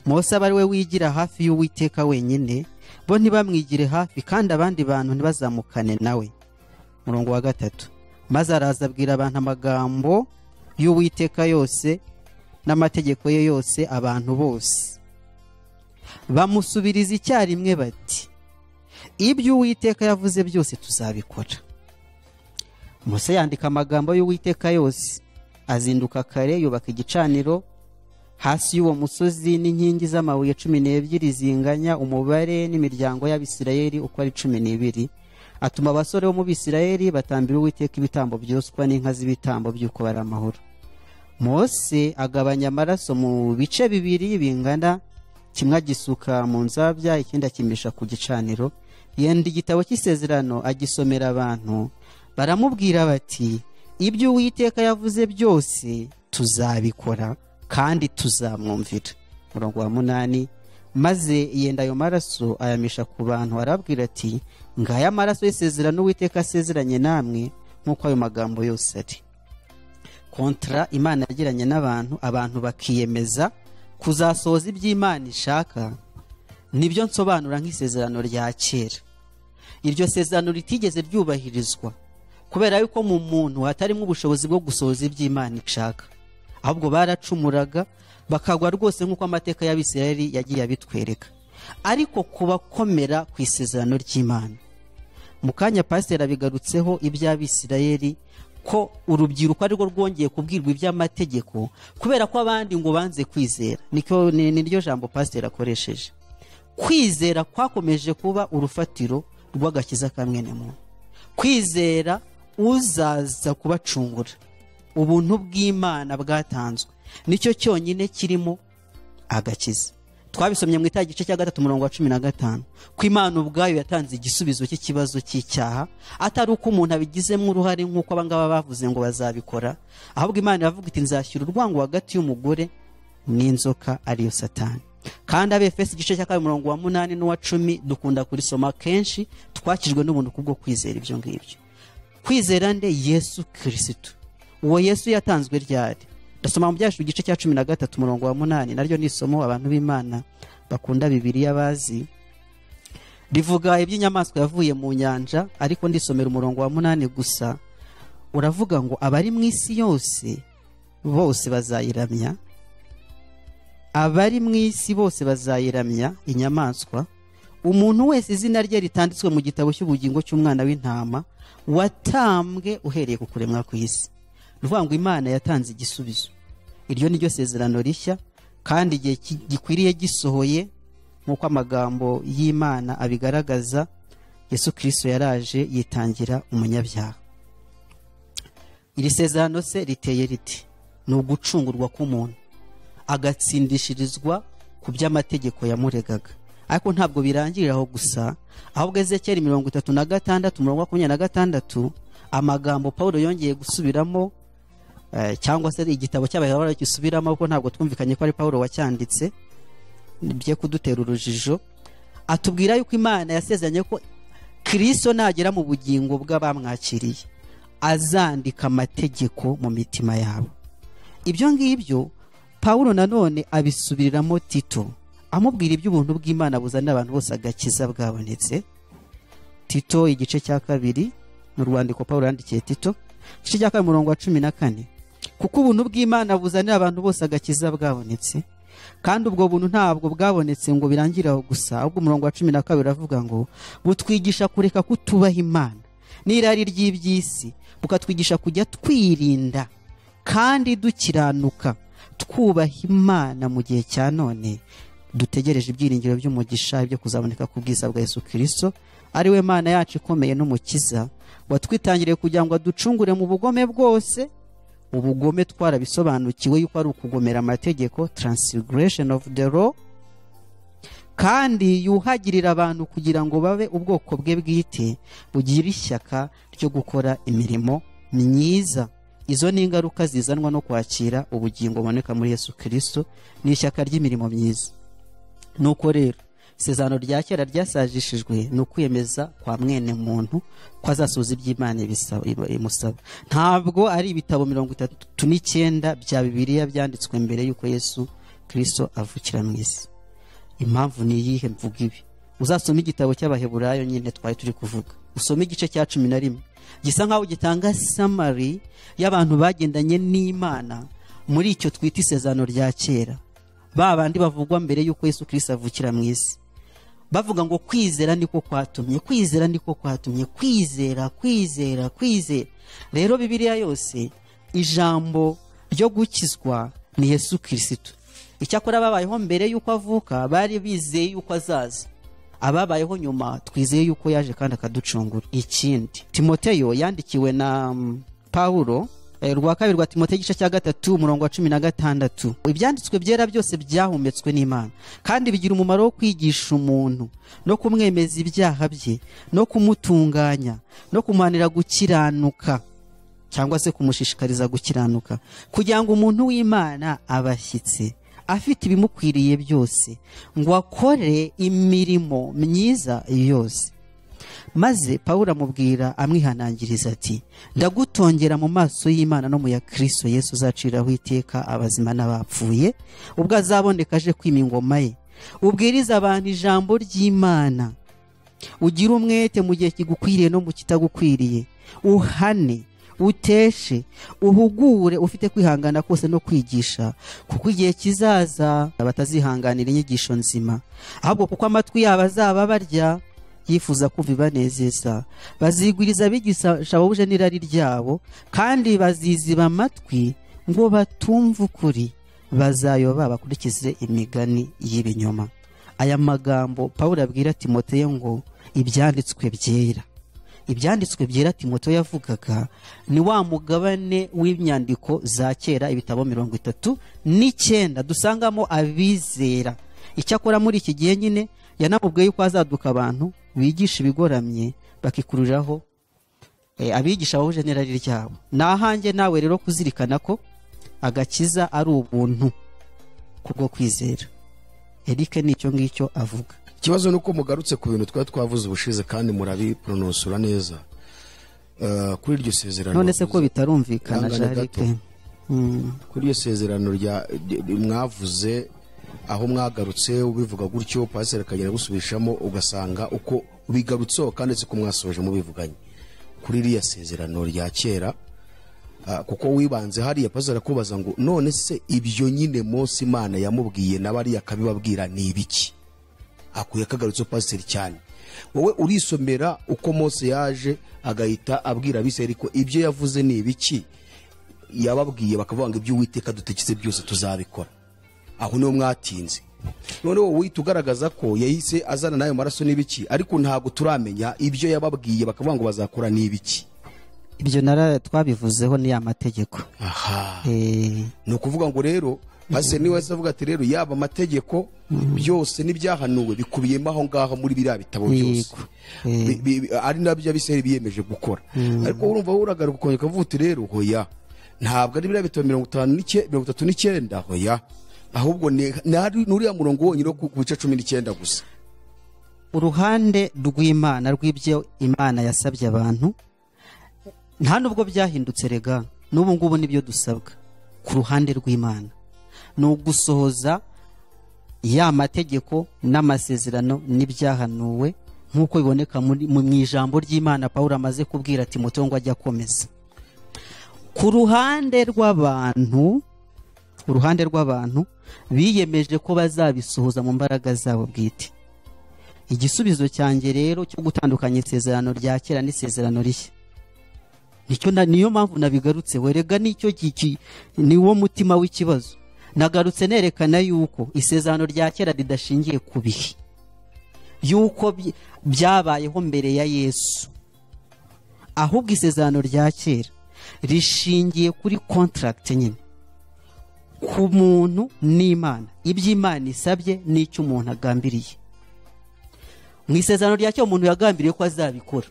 mose aba ari we wigira hafi y'uwiteka wenyine bo ntibamwigire hafi kandi abandi bantu ntibazamukane nawe murongo wa gatatu maze araza abwira abantu amagambo y'uwiteka yose n'amategeko ye yose abantu bose bamusubiriza icyarimwe bati ibyo uwiteka yavuze byose tuzabikora Mose yandika amagambo y'uwiteka yose azinduka kare yubaka igicaniro hasi y'uwo musozi n'inkingi z'amabuye cumi n'ebyiri zinganya umubare n'imiryango y'abisirayeli uko ari cumi n'ibiri atuma abasore bo mu bisirayeli batambira uwiteka ibitambo byoswa n'inka z'ibitambo by'uko bari amahoro mose agabanya amaraso mu bice bibiri bingana kimwe agisuka mu nzabya ikindi akimisha ku gicaniro yenda igitabo cy'isezerano agisomera abantu baramubwira bati ibyo uwiteka yavuze byose tuzabikora kandi tuzamwumvira murongo wa munani maze yenda ayo maraso ayamisha ku bantu arabwira ati ngaya amaraso y'isezerano uwiteka asezeranye namwe nk'uko ayo magambo yose ari kontra imana yagiranye n'abantu abantu bakiyemeza kuzasohoza ibyo imana ishaka nibyo nsobanura nk'isezerano rya kera iryo sezerano ritigeze ryubahirizwa kubera yuko mu muntu hatarimo ubushobozi bwo gusohoza ibyo imana ishaka ahubwo baracumuraga bakagwa rwose nk'uko amateka y'abisirayeli yagiye abitwereka ariko kubakomera ku isezerano ry'imana mu kanya pasiteri abigarutseho iby'abisirayeli ko urubyiruko arirwo rwongeye kubwirwa iby'amategeko kubera ko abandi ngo banze kwizera Niko- ni ni ryo jambo pasiteri akoresheje kwizera kwakomeje kuba urufatiro rw'agakiza ka mwene muntu kwizera uzaza kubacungura ubuntu bw'imana bwatanzwe nicyo cyonyine kirimo agakiza twabisomye mu itara igice cya gatatu umurongo wa cumi na gatanu ko imana ubwayo yatanze igisubizo cy'ikibazo cy'icyaha atari uko umuntu abigizemo uruhare nk'uko abangaba bavuze ngo bazabikora ahubwo imana iravuga iti nzashyira urwango hagati y'umugore n'inzoka ariyo satani kandi abefesi igice cya kabiri umurongo wa munani n'uwa cumi dukunda kurisoma kenshi twakijwe n'ubuntu kubwo kwizera ibyo ngibyo kwizera nde yesu kirisitu uwo yesu yatanzwe ryari ndasoma mu byacu igice cya cumi na gatatu umurongo wa munani naryo ni isomo abantu b'imana bakunda bibiriya bazi rivuga iby'inyamaswa yavuye mu nyanja ariko ndisomera umurongo wa munani gusa uravuga ngo abari mu isi yose bose bazayiramya abari mu isi bose bazayiramya inyamaswa umuntu wese izina rye ritanditswe mu gitabo cy'ubugingo cy'umwana w'intama watambwe uhereye ku kuremwa kw'isi ni ukuvuga ngo imana yatanze igisubizo iryo ni ryo sezerano rishya kandi igihe ki- gikwiriye gisohoye nk'uko amagambo y'imana abigaragaza yesu kirisito yaraje yitangira umunyabyaha iri sezerano se riteye riti ni ugucungurwa k'umuntu agatsindishirizwa ku by'amategeko yamuregaga ariko ntabwo birangirira aho gusa ahubwo ezekeri mirongo itatu na gatandatu umurongo wa makumyabiri na gatandatu amagambo paul yongeye gusubiramo eh, cyangwa se igitabo cy'abaheburayo gisubiramo kuko ntabwo twumvikanye ko ari paul wacyanditse bye kudutera urujijo atubwira yuko imana yasezeranye ko kirisito nagera mu bugingo bw'abamwakiriye azandika amategeko mu mitima yabo ibyo ngibyo pawulo nanone abisubiriramo tito amubwira iby'ubuntu bw'imana buzanira abantu bose agakiza bwabonetse tito igice cya kabiri mu rwandiko pawulo yandikiye tito igice cya kabiri umurongo wa cumi na kane kuko ubuntu bw'imana buzanira abantu bose agakiza bwabonetse kandi ubwo buntu ntabwo bwabonetse ngo birangire aho gusa ahubwo umurongo wa cumi na kabiri uravuga ngo butwigisha kureka kutubaha imana n'irari ry'iby'isi bukatwigisha kujya twirinda kandi dukiranuka twubaha imana mu gihe cya none dutegereje ibyiringiro by'umugisha byo kuzaboneka ku bwiza bwa yesu kirisito ari we mana yacu ikomeye n'umukiza watwitangiriye kugira ngo aducungure mu bugome bwose ubugome twarabisobanukiwe yuko ari ukugomera amategeko transigration of the law kandi yuhagirira abantu kugira ngo babe ubwoko bwe bwite bugire ishyaka ryo gukora imirimo myiza izo ni ingaruka zizanwa no kwakira ubugingo buboneka muri yesu kirisito ni ishyaka ry'imirimo myiza nuko rero isezerano rya kera ryasajishijwe ni ukwiyemeza kwa mwene muntu ko azasubiza iby'imana ibisaba- iba- imusaba ntabwo ari ibitabo mirongo itatu n'icyenda bya bibiliya byanditswe mbere y'uko yesu kirisito avukira mu isi impamvu ni iyihe mvuga ibi uzasoma igitabo cy'abaheburayo nyine twari turi kuvuga usome igice cya cumi na rimwe gisa nk'aho gitanga samari y'abantu bagendanye n'imana muri icyo twita isezerano rya kera ba bandi bavugwa mbere y'uko yesu kirisito avukira mu isi bavuga ngo kwizera niko kwatumye kwizera niko kwatumye kwizera kwizera kwizera rero bibiliya yose ijambo ryo gukizwa ni yesu kirisito icyakora ababayeho mbere y'uko avuka bari bizeye yuko azaza ababayeho nyuma twizeye yuko yaje kandi akaducungura ikindi timoteyo yandikiwe na mm, pawulo eh, rwa kabiri rwa timoteyo igice cya gatatu umurongo wa cumi na gatandatu ibyanditswe byera byose byahumetswe n'imana kandi bigira umumaro wo kwigisha umuntu no kumwemeza ibyaha bye no kumutunganya no kumuhanira gukiranuka cyangwa se kumushishikariza gukiranuka kugira ngo umuntu w'imana abashyitse afite ibimukwiriye byose ngo akore imirimo myiza yose maze pawulo amubwira amwihanangiriza ati ndagutongera mu maso y'imana no mu ya kirisito yesu uzaciraho iteka abazima n'abapfuye ubwo azaboneka aje kwima ingoma ye ubwiriza abantu ijambo ry'imana ugire umwete mu gihe kigukwiriye no mu kitagukwiriye uhane uteshe uhugure ufite kwihangana kose no kwigisha kuko igihe kizaza batazihanganira inyigisho nzima ahubwo kuko amatwi yabo azaba barya yifuza kumva ibanezeza bazigwiriza abigisha bahuje n'irari ryabo kandi baziziba amatwi ngo batumve ukuri bazayoba bakurikize imigani y'ibinyoma aya magambo pawulo abwira timoteyo ngo ibyanditswe byera ibyanditswe byera timoto yavugaga ni wa mugabane w'inyandiko za kera ibitabo mirongo itatu n'icyenda dusangamo abizera icyakora muri iki gihe nyine yanamubwiye yuko hazaduka abantu bigisha ibigoramye bakikururiraho eh, abigisha bahuje n'irari ryabo ni ahanjye nawe rero kuzirikana ko agakiza ari ubuntu kubwo kwizera erike ni icyo ngicyo avuga ikibazo ni uko mugarutse ku bintu twari twavuze ubushize kandi murabipronosura neza Eh, kuri iryo sezerano none se ko bitarumvikana Ihangane jarike gato. kuri iryo sezerano rya ry- mwavuze aho mwagarutse ubivuga gutyo pasiteri akagenda agusubishamo ugasanga uko ubigarutseho kandi si ko mwasoje mubivuganye kuri iriya sezerano rya kera Ah, kuko wibanze hariya pasiteri akubaza ngo none se ibyo nyine Mose imana yamubwiye na bariya akabibabwira ni ibiki akuye akagarutseho pasiteri cyane wowe urisomera uko Mose yaje agahita abwira abiseri ko ibyo yavuze ni ibiki yababwiye bakavuga ngo ibyo uwiteka dutegetse byose tuzabikora aho niho mwatinze noneho wowe tugaragaza ko yahise azana n'ayo maraso n'ibiki ariko ntabwo turamenya ibyo yababwiye bakavuga ngo bazakora n'ibiki ibyo nara twabivuzeho ni ya mategeko aha Eh, ni ukuvuga ngo rero pasiteri niwe wese avuga ati rero yaba amategeko byose n'ibyahanuwe bikubiyemo aho ngaho muri biriya bitabo byose yego Eh, Bi- bi- bi- ari nabyo abisirayeli biyemeje gukora ariko urumva uragaruka ukongera ukavuga uti rero hoya ntabwo ari biriya bitabo mirongo itanu n'icyenda mirongo itatu n'icyenda hoya ahubwo ni ni ari- ni uriya murongo wonyine wo ku ku bice cumi n'icyenda gusa uruhande rw'imana rw'ibyo imana yasabye abantu nta nubwo byahindutse rega n'ubu ngubu nibyo dusabwa ku ruhande rw'imana ni ugusohoza ya mategeko n'amasezerano n'ibyahanuwe nk'uko biboneka muri- mu mu ijambo ry'imana pawulo amaze kubwira timoteyo ngo ajye akomeza ku ruhande rw'abantu uruhande rw'abantu biyemeje ko bazabisohoza mu mbaraga zabo bwite igisubizo cyanjye rero cyo gutandukanya isezerano rya kera n'isezerano rishya nicyo na- niyo mpamvu nabigarutse werega nicyo giki- niwo mutima w'ikibazo nagarutse nerekana yuko isezerano rya kera ridashingiye ku bihe yuko by- byabayeho mbere ya yesu ahubwo isezerano rya kera rishingiye kuri kontaragiti nyine ku muntu n'imana ibyo imana isabye n'icyo umuntu agambiriye mu isezerano rya cyo umuntu yagambiriye ko azabikora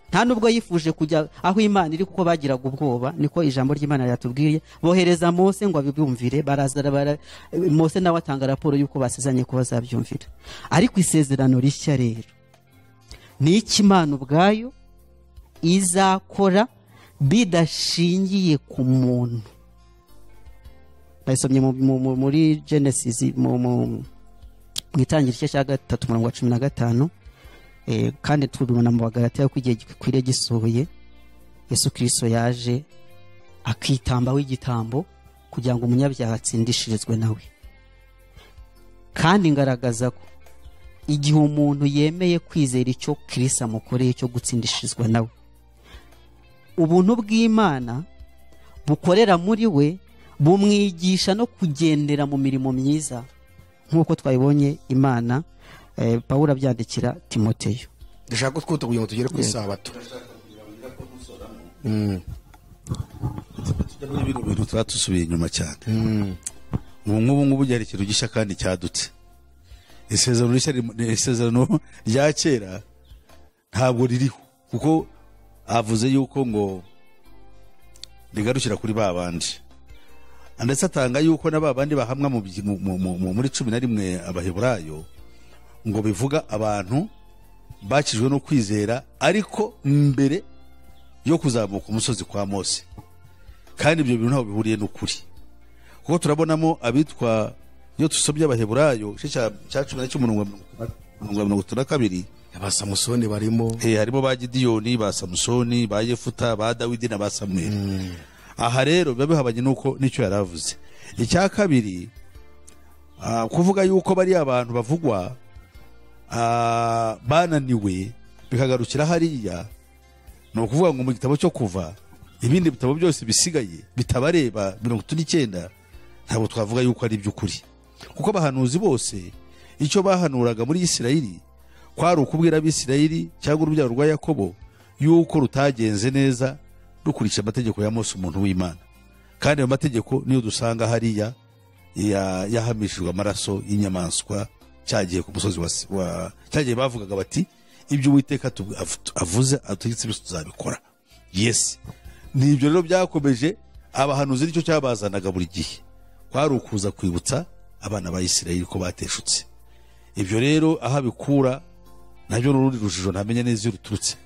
nta nubwo yifuje kujya aho imana iri kuko bagiraga ubwoba niko ijambo ry'imana ryatubwiye bohereza mose ngo abibyumvire barazara bara- mose nawe atanga raporo y'uko basezeranye ko bazabyumvira ariko isezerano rishya rero ni iki imana ubwayo izakora bidashingiye ku muntu bayisomye mu- mu- mu- muri genesis mu- mu- mu itangira igice cya gatatu umurongo wa cumi na gatanu Eh, kandi tubibona mu bagaratiya ko igihe gikwiriye gisohoye yesu kirisito yaje akitambaho igitambo kugira ngo umunyabyaha atsindishirizwe nawe kandi ngaragaza ko igihe umuntu yemeye kwizera icyo kirisa amukoreye cyo gutsindishirizwa nawe ubuntu bw'imana bukorera muri we bumwigisha no kugendera mu mirimo myiza nk'uko twayibonye imana eh, pawulo abyandikira timoteyo ndashaka kutwuta kugira ngo tugere ku isabato tujya muri bino bintu tuba dusubiye inyuma cyane ubu ngubu ngubu byari ikintu gishya kandi cyadutse isezerano rishya rim- isezerano rya kera ntabwo ririho kuko avuze yuko ngo rigarukira kuri ba bandi ndetse atanga yuko na ba bandi bahamwa mu byi- mu- mu- mu- muri cumi na rimwe abaheburayo ngo bivuga abantu bakijwe no kwizera ariko mbere yo kuzamuka umusozi kwa mose kandi ibyo bintu ntabwo bihuriye n'ukuri kuko turabonamo abitwa iyo dusomye abaheburayo igice cya cya cumi na cy'umurongo wa mirongo wa mirongo itatu na kabiri ba samusoni barimo Eh, harimo ba gidiyoni ba samusoni ba yefuta ba dawidi na ba samweli aha rero biba bihabanye n'uko n'icyo yari avuze icya kabiri ah, kuvuga yuko bariya abantu bavugwa ah, bananiwe bikagarukira hariya ni ukuvuga ngo mu gitabo cyo kuva ibindi bitabo byose bisigaye bitabareba mirongo itatu n'icyenda ntabwo twavuga yuko ari iby'ukuri kuko abahanuzi bose icyo bahanuraga muri isirayeli kwari ukubwira abisirayeli cyangwa urubyaro rwa yakobo yuko rutagenze neza rukurikije amategeko ya mose umuntu w'imana kandi ayo mategeko niyo dusanga hariya ya- yahamishijwe amaraso y'inyamaswa cyagiye ku musozi wa, Si- wa cyagiye bavugaga bati ibyo uwiteka atu- avu- avuze adutegetse byose tuzabikora yes ni ibyo rero byakomeje abahanuzi nicyo cyabazanaga buri gihe kwari ukuza kwibutsa abana ba isirayeli ko bateshutse ibyo rero aho abikura nabyo ni urundi rujijo ntamenya neza iyo ruturutse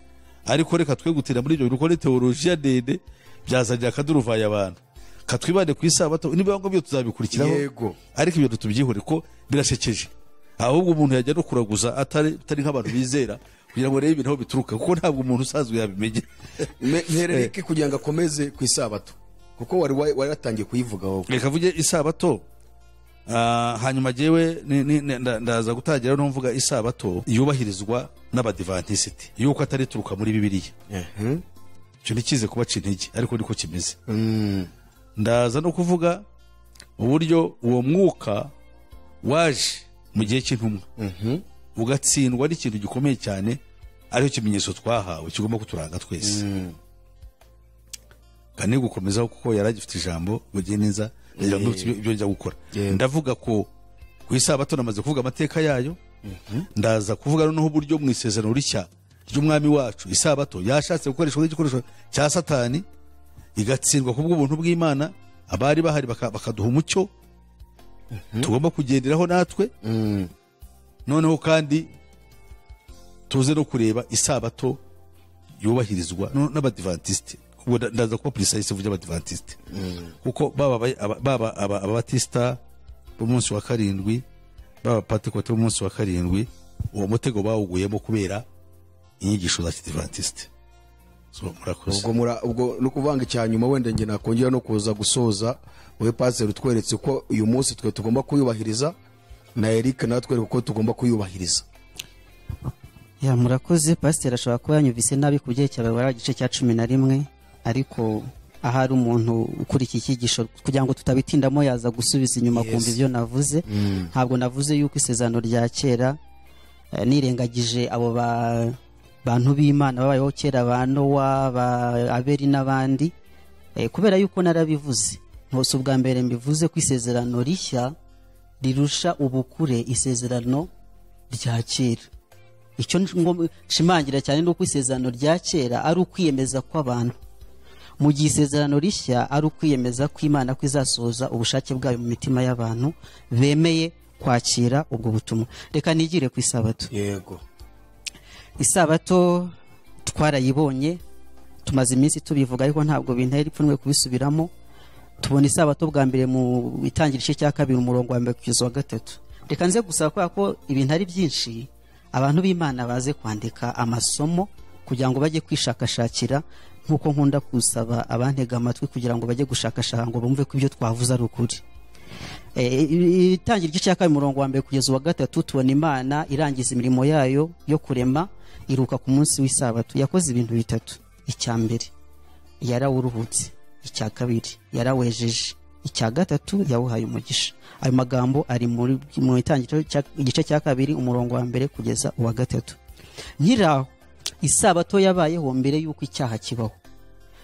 ariko reka twe gutira muri ibyo bintu kuko ni teolojiya ndende byazanira akaduruvaye abantu katwibande ku isabato niba ngombwa tuzabikurikiraho Yego. ariko ibyo tubyihore ko birasekeje ahubwo umuntu yajya no kuraguza atari atari nk'abantu bizera kugira ngo arebe ibintu aho bituruka kuko ntabwo umuntu usanzwe yabimenya mperereke kugira ngo akomeze ku isabato kuko wari wa- wari watangiye kuyivuga wowe reka avuge isabato Ah, hanyuma jyewe ni- ni- ni- nda- ndaza gutangira no mvuga isabato yubahirizwa n'abadivantisiti yuko atari ituruka muri bibiliya icyo ntikize kubaca intege ariko niko kimeze ndaza no kuvuga uburyo uwo mwuka waje mu gihe cy'intumwa ugatsindwa n'ikintu gikomeye cyane aricyo kimenyetso twahawe kigomba kuturanga twese kandi gukomezaho kuko yari agifite ijambo bugiye neza ndamutse ibyo- ibyo njya gukora Yego. ndavuga ko ku isabato namaze kuvuga amateka yayo ndaza kuvuga noneho uburyo mu isezerano rishya ry'umwami wacu isabato yashatse gukoreshwa nk'igikoresho cya satani igatsindwa ku bw'ubuntu bw'imana abari bahari baka- bakaduha umucyo tugomba kugenderaho natwe noneho kandi tuze no kureba isabato yubahirizwa no- n'abadivantisite ubwo nda- ndaza kuba purisayisi uvuge abadivantisite kuko baba aba- aba- baba aba- ababatisita b'umunsi wa karindwi baba abapantekote b'umunsi wa karindwi uwo mutego bawuguyemo kubera inyigisho za kidivantisite So, murakoze ubwo mura- ubwo ni ukuvanga icya nyuma wenda njye nakongera no kuza gusoza wowe pasiteri utweretse ko uyu munsi twe tugomba kuyubahiriza na erike natwereka ko tugomba kuyubahiriza ya murakoze pasiteri ashobora kuba yanyumvise nabi ku byerekeye ababara igice cya cumi na rimwe ariko ahari umuntu ukurikiye icyigisho kugira ngo tutabitindamo yaza gusubiza inyuma Yes. kumva ibyo navuze ntabwo navuze yuko isezerano rya kera eh, nirengagije abo ba- bantu b'imana babayeho kera ba nowa ba abeli n'abandi Eh, kubera yuko narabivuze ntose ubwa mbere mbivuze ko isezerano rishya rirusha ubukure isezerano rya kera icyo ngom- nshimangira cyane ni uko isezerano rya kera ari ukwiyemeza kw'abantu mu gihe isezerano rishya ari ukwiyemeza ko imana ko izasohoza ubushake bwayo mu mitima y'abantu bemeye kwakira ubwo butumwa reka nigire ku isabato yego isabato twarayibonye tumaze iminsi tubivuga ariko ntabwo bintera ipfunwe kubisubiramo tubona isabato bwa mbere mu itangira igice cya kabiri umurongo wa mbere kugeza wa gatatu reka nze gusaba kubera ko ibintu ari byinshi abantu b'imana baze kwandika amasomo kugira ngo bajye kwishakashakira nk'uko nkunda gusaba abantega amatwi kugira ngo bajye gushakashaka ngo bumve ko ibyo twavuze ari ukuri Eh, i- itangira igice cya kabiri umurongo wa mbere kugeza uwa gatatu tubona imana irangiza imirimo yayo yo kurema iruka ku munsi w'isabato yakoze ibintu bitatu icya mbere yarawuruhutse icya kabiri yarawejeje icya gatatu yawuhaye umugisha ayo magambo ari muri mu itangiriro cya- igice cya kabiri umurongo wa mbere kugeza uwa gatatu nyiraho isabato yabayeho mbere y'uko icyaha kibaho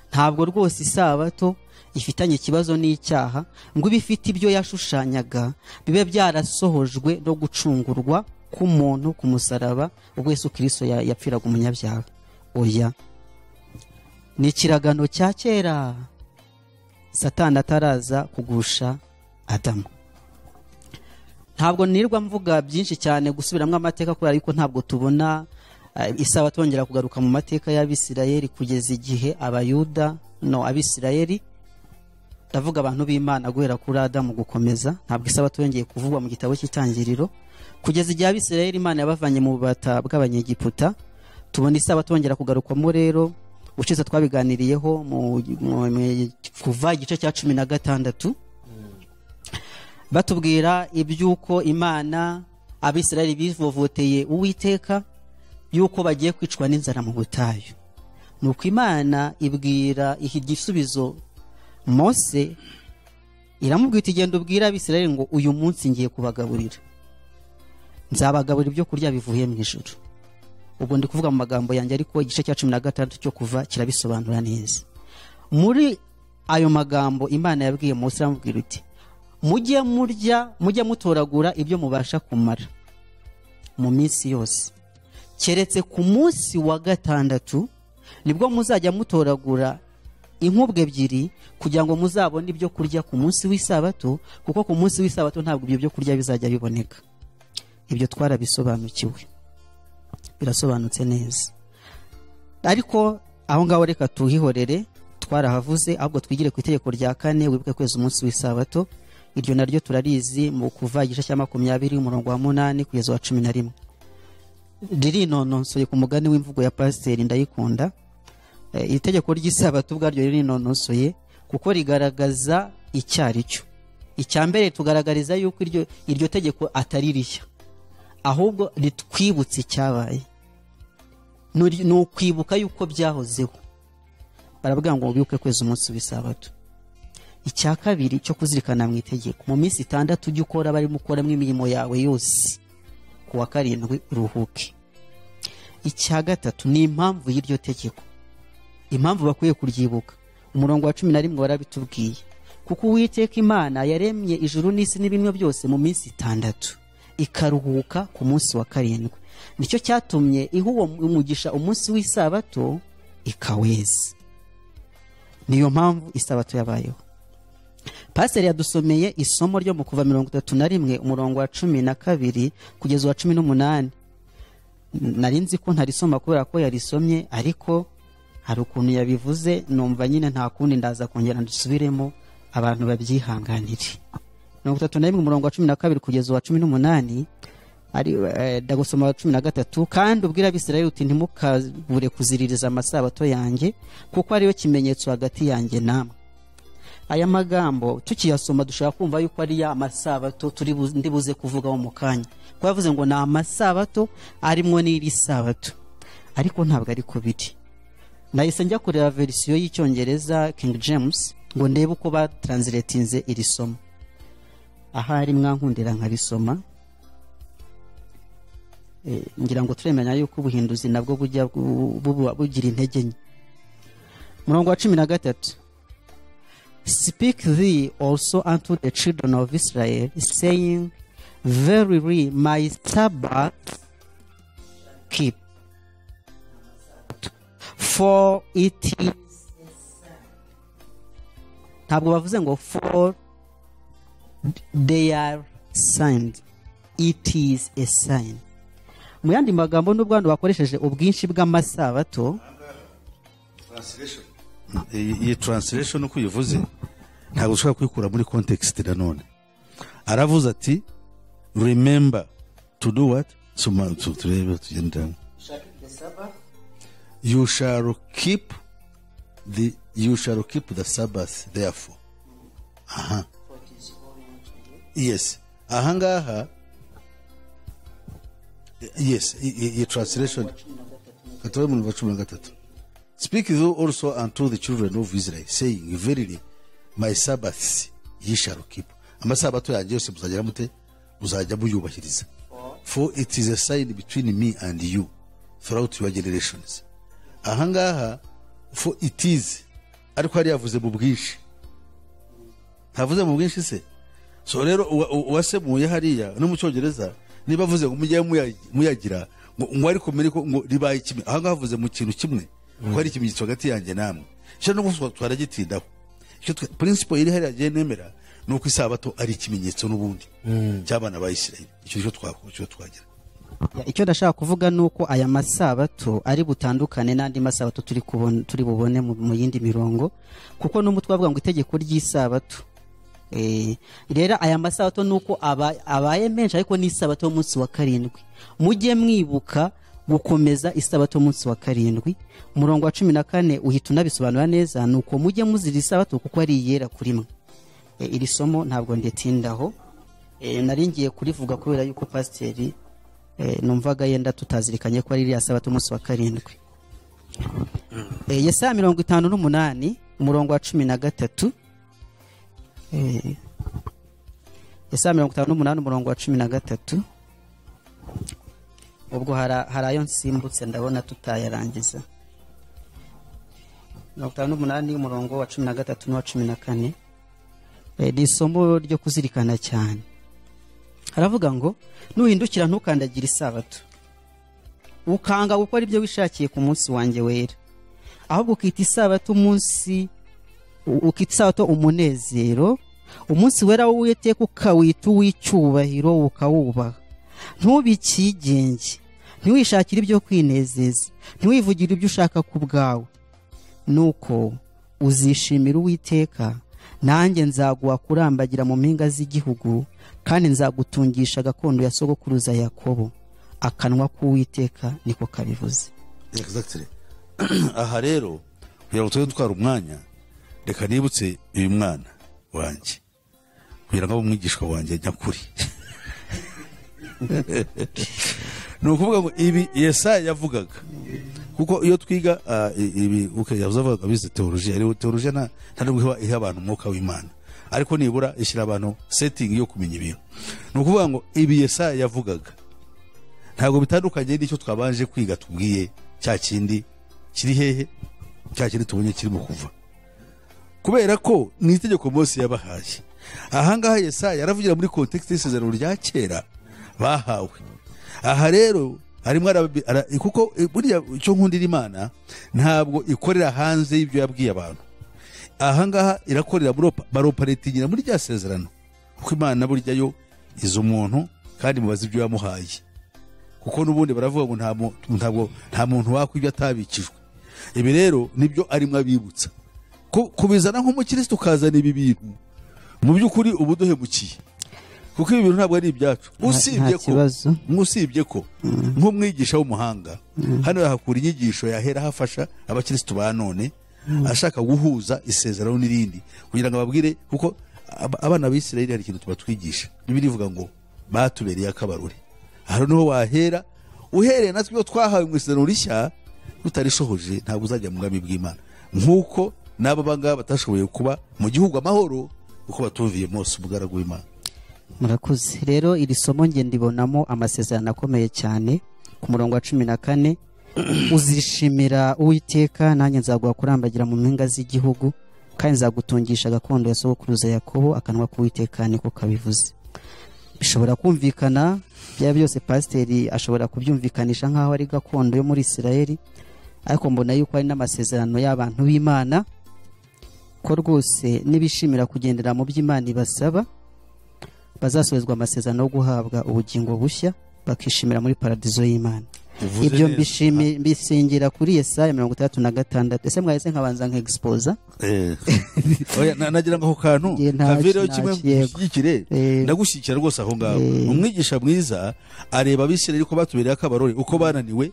ntabwo rwose isabato ifitanye ikibazo n'icyaha ngo ibe ifite ibyo yashushanyaga bibe byarasohojwe no gucungurwa k'umuntu ku musaraba ubwo yesu kirisito ya- yapfiraga umunyabyaha oya ni ikiragano cya kera satani ataraza kugusha adamu ntabwo nirwa mvuga byinshi cyane gusubiramo amateka kubera yuko ntabwo tubona eh, isabato yongera kugaruka mu mateka y'abisirayeli kugeza igihe abayuda no abisirayeli ndavuga abantu b'imana guhera kuri adamu gukomeza ntabwo isabato yongeye kuvugwa mu gitabo cy'itangiriro kugeza igihe abisirayeli imana yabavanye mu bubata bw'abanyegiputa tubona isabato yongera kugarukwamo rero ushize twabiganiriyeho mu, mu, mu, kuva igice cya cumi na gatandatu batubwira iby'uko imana abisirayeli bivovoteye uwiteka y'uko bagiye kwicwa n'inzara mu butayu nuko imana ibwira iki gisubizo mose iramubwira iti genda ubwira abisirayeli ngo uyu munsi ngiye kubagaburira nzabagaburira ibyo kurya bivuye mu ijuru ubwo ndi kuvuga mu magambo yanjye ariko igice cya cumi na gatandatu cyo kuva kirabisobanura neza muri ayo magambo imana yabwiye mose iramubwira iti mujye murya mujye mutoragura ibyo mubasha kumara mu minsi yose keretse ku munsi wa gatandatu nibwo muzajya mutoragura inkubwe ebyiri kugira ngo muzabone ibyo kurya ku munsi w'isabato kuko ku munsi w'isabato ntabwo ibyo byo kurya bizajya biboneka ibyo twarabisobanukiwe birasobanutse neza ariko aho ngaho reka tuhihorere twarahavuze ahubwo twigire ku itegeko rya kane wibuke kwezi umunsi w'isabato iryo naryo turarizi mu kuva igice cya makumyabiri umurongo wa munani kugeza wa cumi na rimwe ririnonosoye ku mugani w'imvugo ya pasiteri ndayikunda Eh, iri tegeko ry'isabato ubwaryo ririnonosoye kuko rigaragaza icyo ari cyo icya mbere tugaragariza yuko iryo, iryo tegeko atari rishya ahubwo ritwibutsa icyabaye Nuri- ni ukwibuka yuko byahozeho barabwira ngo wibuke kwezi umunsi w'isabato icya kabiri cyo kuzirikana mu itegeko mu minsi itandatu ujye ukora barimo ukoramo imirimo yawe yose ku wa karindwi uruhuke icya gatatu ni impamvu y'iryo tegeko impamvu bakwiye kuryibuka umurongo wa cumi na rimwe warabitubwiye kuko uwiteka imana yaremye ijuru n'isi n'ibinwa byose mu minsi itandatu ikaruhuka ku munsi wa karindwi nicyo cyatumye iha uwo umugisha umunsi w'isabato ikaweza niyo mpamvu isabato yabayeho pasiteri yadusomeye isomo ryo mu kuva mirongo itatu na rimwe umurongo wa cumi na kabiri kugeza uwa cumi n'umunani nari nzi ko ntarisoma kubera ko yarisomye ariko hari ukuntu yabivuze numva nyine nta kundi ndaza kongera ndusubiremo abantu babyihanganire mirongo itatu na rimwe umurongo wa cumi na kabiri kugeza uwa cumi n'umunani ari eh, ndagusoma wa cumi na gatatu kandi ubwira abisirayeli uti ntimukabure kuziririza amasabato yanjye kuko ariyo kimenyetso hagati yanjye namwe aya magambo tukiyasoma dushobora kumva yuko ari ya masabato turi bu- ndi buze kuvugaho mu kanya kuko yavuze ngo ni amasabato arimwo n'iri sabato ariko ntabwo ari ku biri nahise njya kureba verisiyo y'icyongereza king james ngo ndebe uko batranslatinze iri somo ahari mwankundira nkabisoma Eh, ngira ngo turemenya yuko ubuhinduzi nabwo bujya bu- buba bugira intege nke murongo wa cumi na gatatu Speak thee also unto the children of Israel, saying, Verily my Sabbath keep, for it is ntabwo bavuze ngo for they are signed it is a sign mu yandi magambo nubwo hano bakoresheje ubwinshi bw'amasabato iyi iyi translation uko uyivuze ntabwo ushobora kuyikura muri context nanone aravuze ati remember to do what Soma- tu- turebe tugenda you shall keep the you shall keep the sabbath therefore aha yes ahangaha yes i- i- iyi translation katobe mu wa cumi na gatatu Speak thou also unto the children of Israel, saying, Verily, my Sabbaths ye shall keep. Amasabato yanjye yose muzagera mute muzajya muyubahiriza. For it is a sign between me and you throughout your generations. Ahangaha, for it is, ariko hari yavuze mu bwinshi. Ntavuze mu bwinshi se? So rero uwa- uwa- uwasemuye hariya no mu cyongereza niba avuze ngo mujye muya- muyagira ngo ngo ariko mbere ko ngo ribaye kimwe ahangaha havuze mu kintu kimwe ko hari ikimenyetso hagati yanjye namwe sha no gusa twaragitindaho icyo twe- principle iri hariya agiye nemera ni uko isabato ari ikimenyetso n'ubundi cy'abana ba Isirayeli icyo cyo twakora icyo twagira Ya, icyo ndashaka kuvuga ni uko aya masabato ari butandukane n'andi masabato turi kubona turi bubone mu, mu yindi mirongo kuko n'umutwe bavuga ngo itegeko ry'isabato Eh, rero aya masabato ni uko aba- abaye menshi ariko n'isabato y'umunsi wa karindwi mujye mwibuka gukomeza isabato y'umunsi wa karindwi umurongo wa cumi na kane uhita unabisobanura neza ni uko mujye muzira isabato kuko ari iyera kuri mwe Eh, iri somo ntabwo nditindaho Eh, nari ngiye kurivuga kubera yuko pasiteri eh, numvaga yenda tutazirikanye ko ari iriya sabato umunsi wa karindwi Eh, yesaya mirongo itanu n'umunani umurongo wa cumi na gatatu Eh, yesaya mirongo itanu n'umunani umurongo wa cumi na gatatu ubwo hara- hari ayo nsimbutse ndabona tutayarangiza mirongo itanu n'umunani umurongo wa cumi na gatatu n'uwa cumi na kane Eh, ni isomo ryo kuzirikana cyane haravuga ngo nuhindukira ntukandagire isabato ukanga gukora ibyo wishakiye ku munsi wanjye wera ahubwo ukita isabato umunsi u- ukita isabato umunezero umunsi wera w'uwiteka ukawita uw'icyubahiro ukawubaha ntubikigenge ntiwishakire ibyo kwinezeza ntiwivugire ibyo ushaka ku bwawe nuko uzishimira uwiteka nanjye nzaguha kurambagira mu mpinga z'igihugu kandi nzagutungisha gakondo ya sogokuruza yakobo akanwa k'uwiteka niko kabivuze Exactly. aha rero kugira ngo tujye dutwara umwanya reka nibutse uyu mwana wanjye kugira ngo abe umwigishwa wanjye nyakuri ni ukuvuga ngo ibi yesaya yavugaga kuko iyo twiga ah, i- ibi okay, yavuze avuga bize teolojiya rero teolojiya nta nta nubwo iha- iha abantu umwuka w'imana ariko nibura ishyira abantu setting yo kumenya ibintu ni ukuvuga ngo ibi yesaya yavugaga ntabwo bitandukanye n'icyo twabanje kwiga tubwiye cya kindi kiri hehe cya kindi tubonye kirimo kuva kubera ko ni itegeko Mose yabahaye ahangaha yesaya yaravugira muri kontekisite y'isezerano rya kera bahawe aha rero harimo arabi- ara- kuko eh, buriya icyo nkundira imana ntabwo ikorera hanze y'ibyo yabwiye abantu ahangaha irakorera baropa- baroparitingira muri rya sezerano kuko imana burya yo izi umuntu kandi mubaza ibyo yamuhaye kuko n'ubundi baravuga ngo nta mu- ntabwo nta muntu wakwa ibyo atabikijwe ibi rero nibyo arimo abibutsa Ku- kubizana nk'umukirisitu ukazana ibi bintu mu by'ukuri uba uduhemukiye kuko ibi bintu ntabwo ari ibyacu usibye nta ko kibazo. usibye ko nk'umwigisha w'umuhanga hano yahakura inyigisho yahera hafasha abakirisitu ba none ashaka guhuza isezerano n'irindi kugira ngo ababwire kuko ab- abana b'isirayeli hari ikintu tubatwigisha bibiri ivuga ngo batubereye akabarore aha niho wahera uhereye natwe ibyo twahawe mu isezerano rishya rutarishohoje ntabwo uzajya mu bwami bw'imana nk'uko n'aba bangaba batashoboye kuba mu gihugu amahoro kuko batumviye Mose umugaragu w'imana murakoze rero iri somo nge ndibonamo amasezerano akomeye cyane ku murongo wa cumi na kane uzishimira uwiteka nanjye nzaguha kurambagira mu mpinga z'igihugu kandi nzagutungisha gakondo ya sogokuruza yakobo akanwa k'uwiteka niko kabivuze bishobora kumvikana byaba byose pasiteri ashobora kubyumvikanisha nk'aho ari gakondo yo muri isirayeli ariko mbona yuko ari n'amasezerano y'abantu b'imana ko rwose nibishimira kugendera mu by'imana ibasaba bazasubizwa amasezerano yo guhabwa ubugingo bushya bakishimira muri paradizo y'imana Uvuze ibyo neza. mbishimi- mbishingira kuri yesaya mirongo itandatu na gatandatu ese mwahise nkabanza nkegispoza Eh. Oya, na- nagira ngo ako kantu Njye nta- kavireho nta kimwe kiyego. mushyigikire Eh. ndagushyigikira rwose aho ngaho umwigisha mwiza areba abisirayeli ko batubereye akabarore uko bananiwe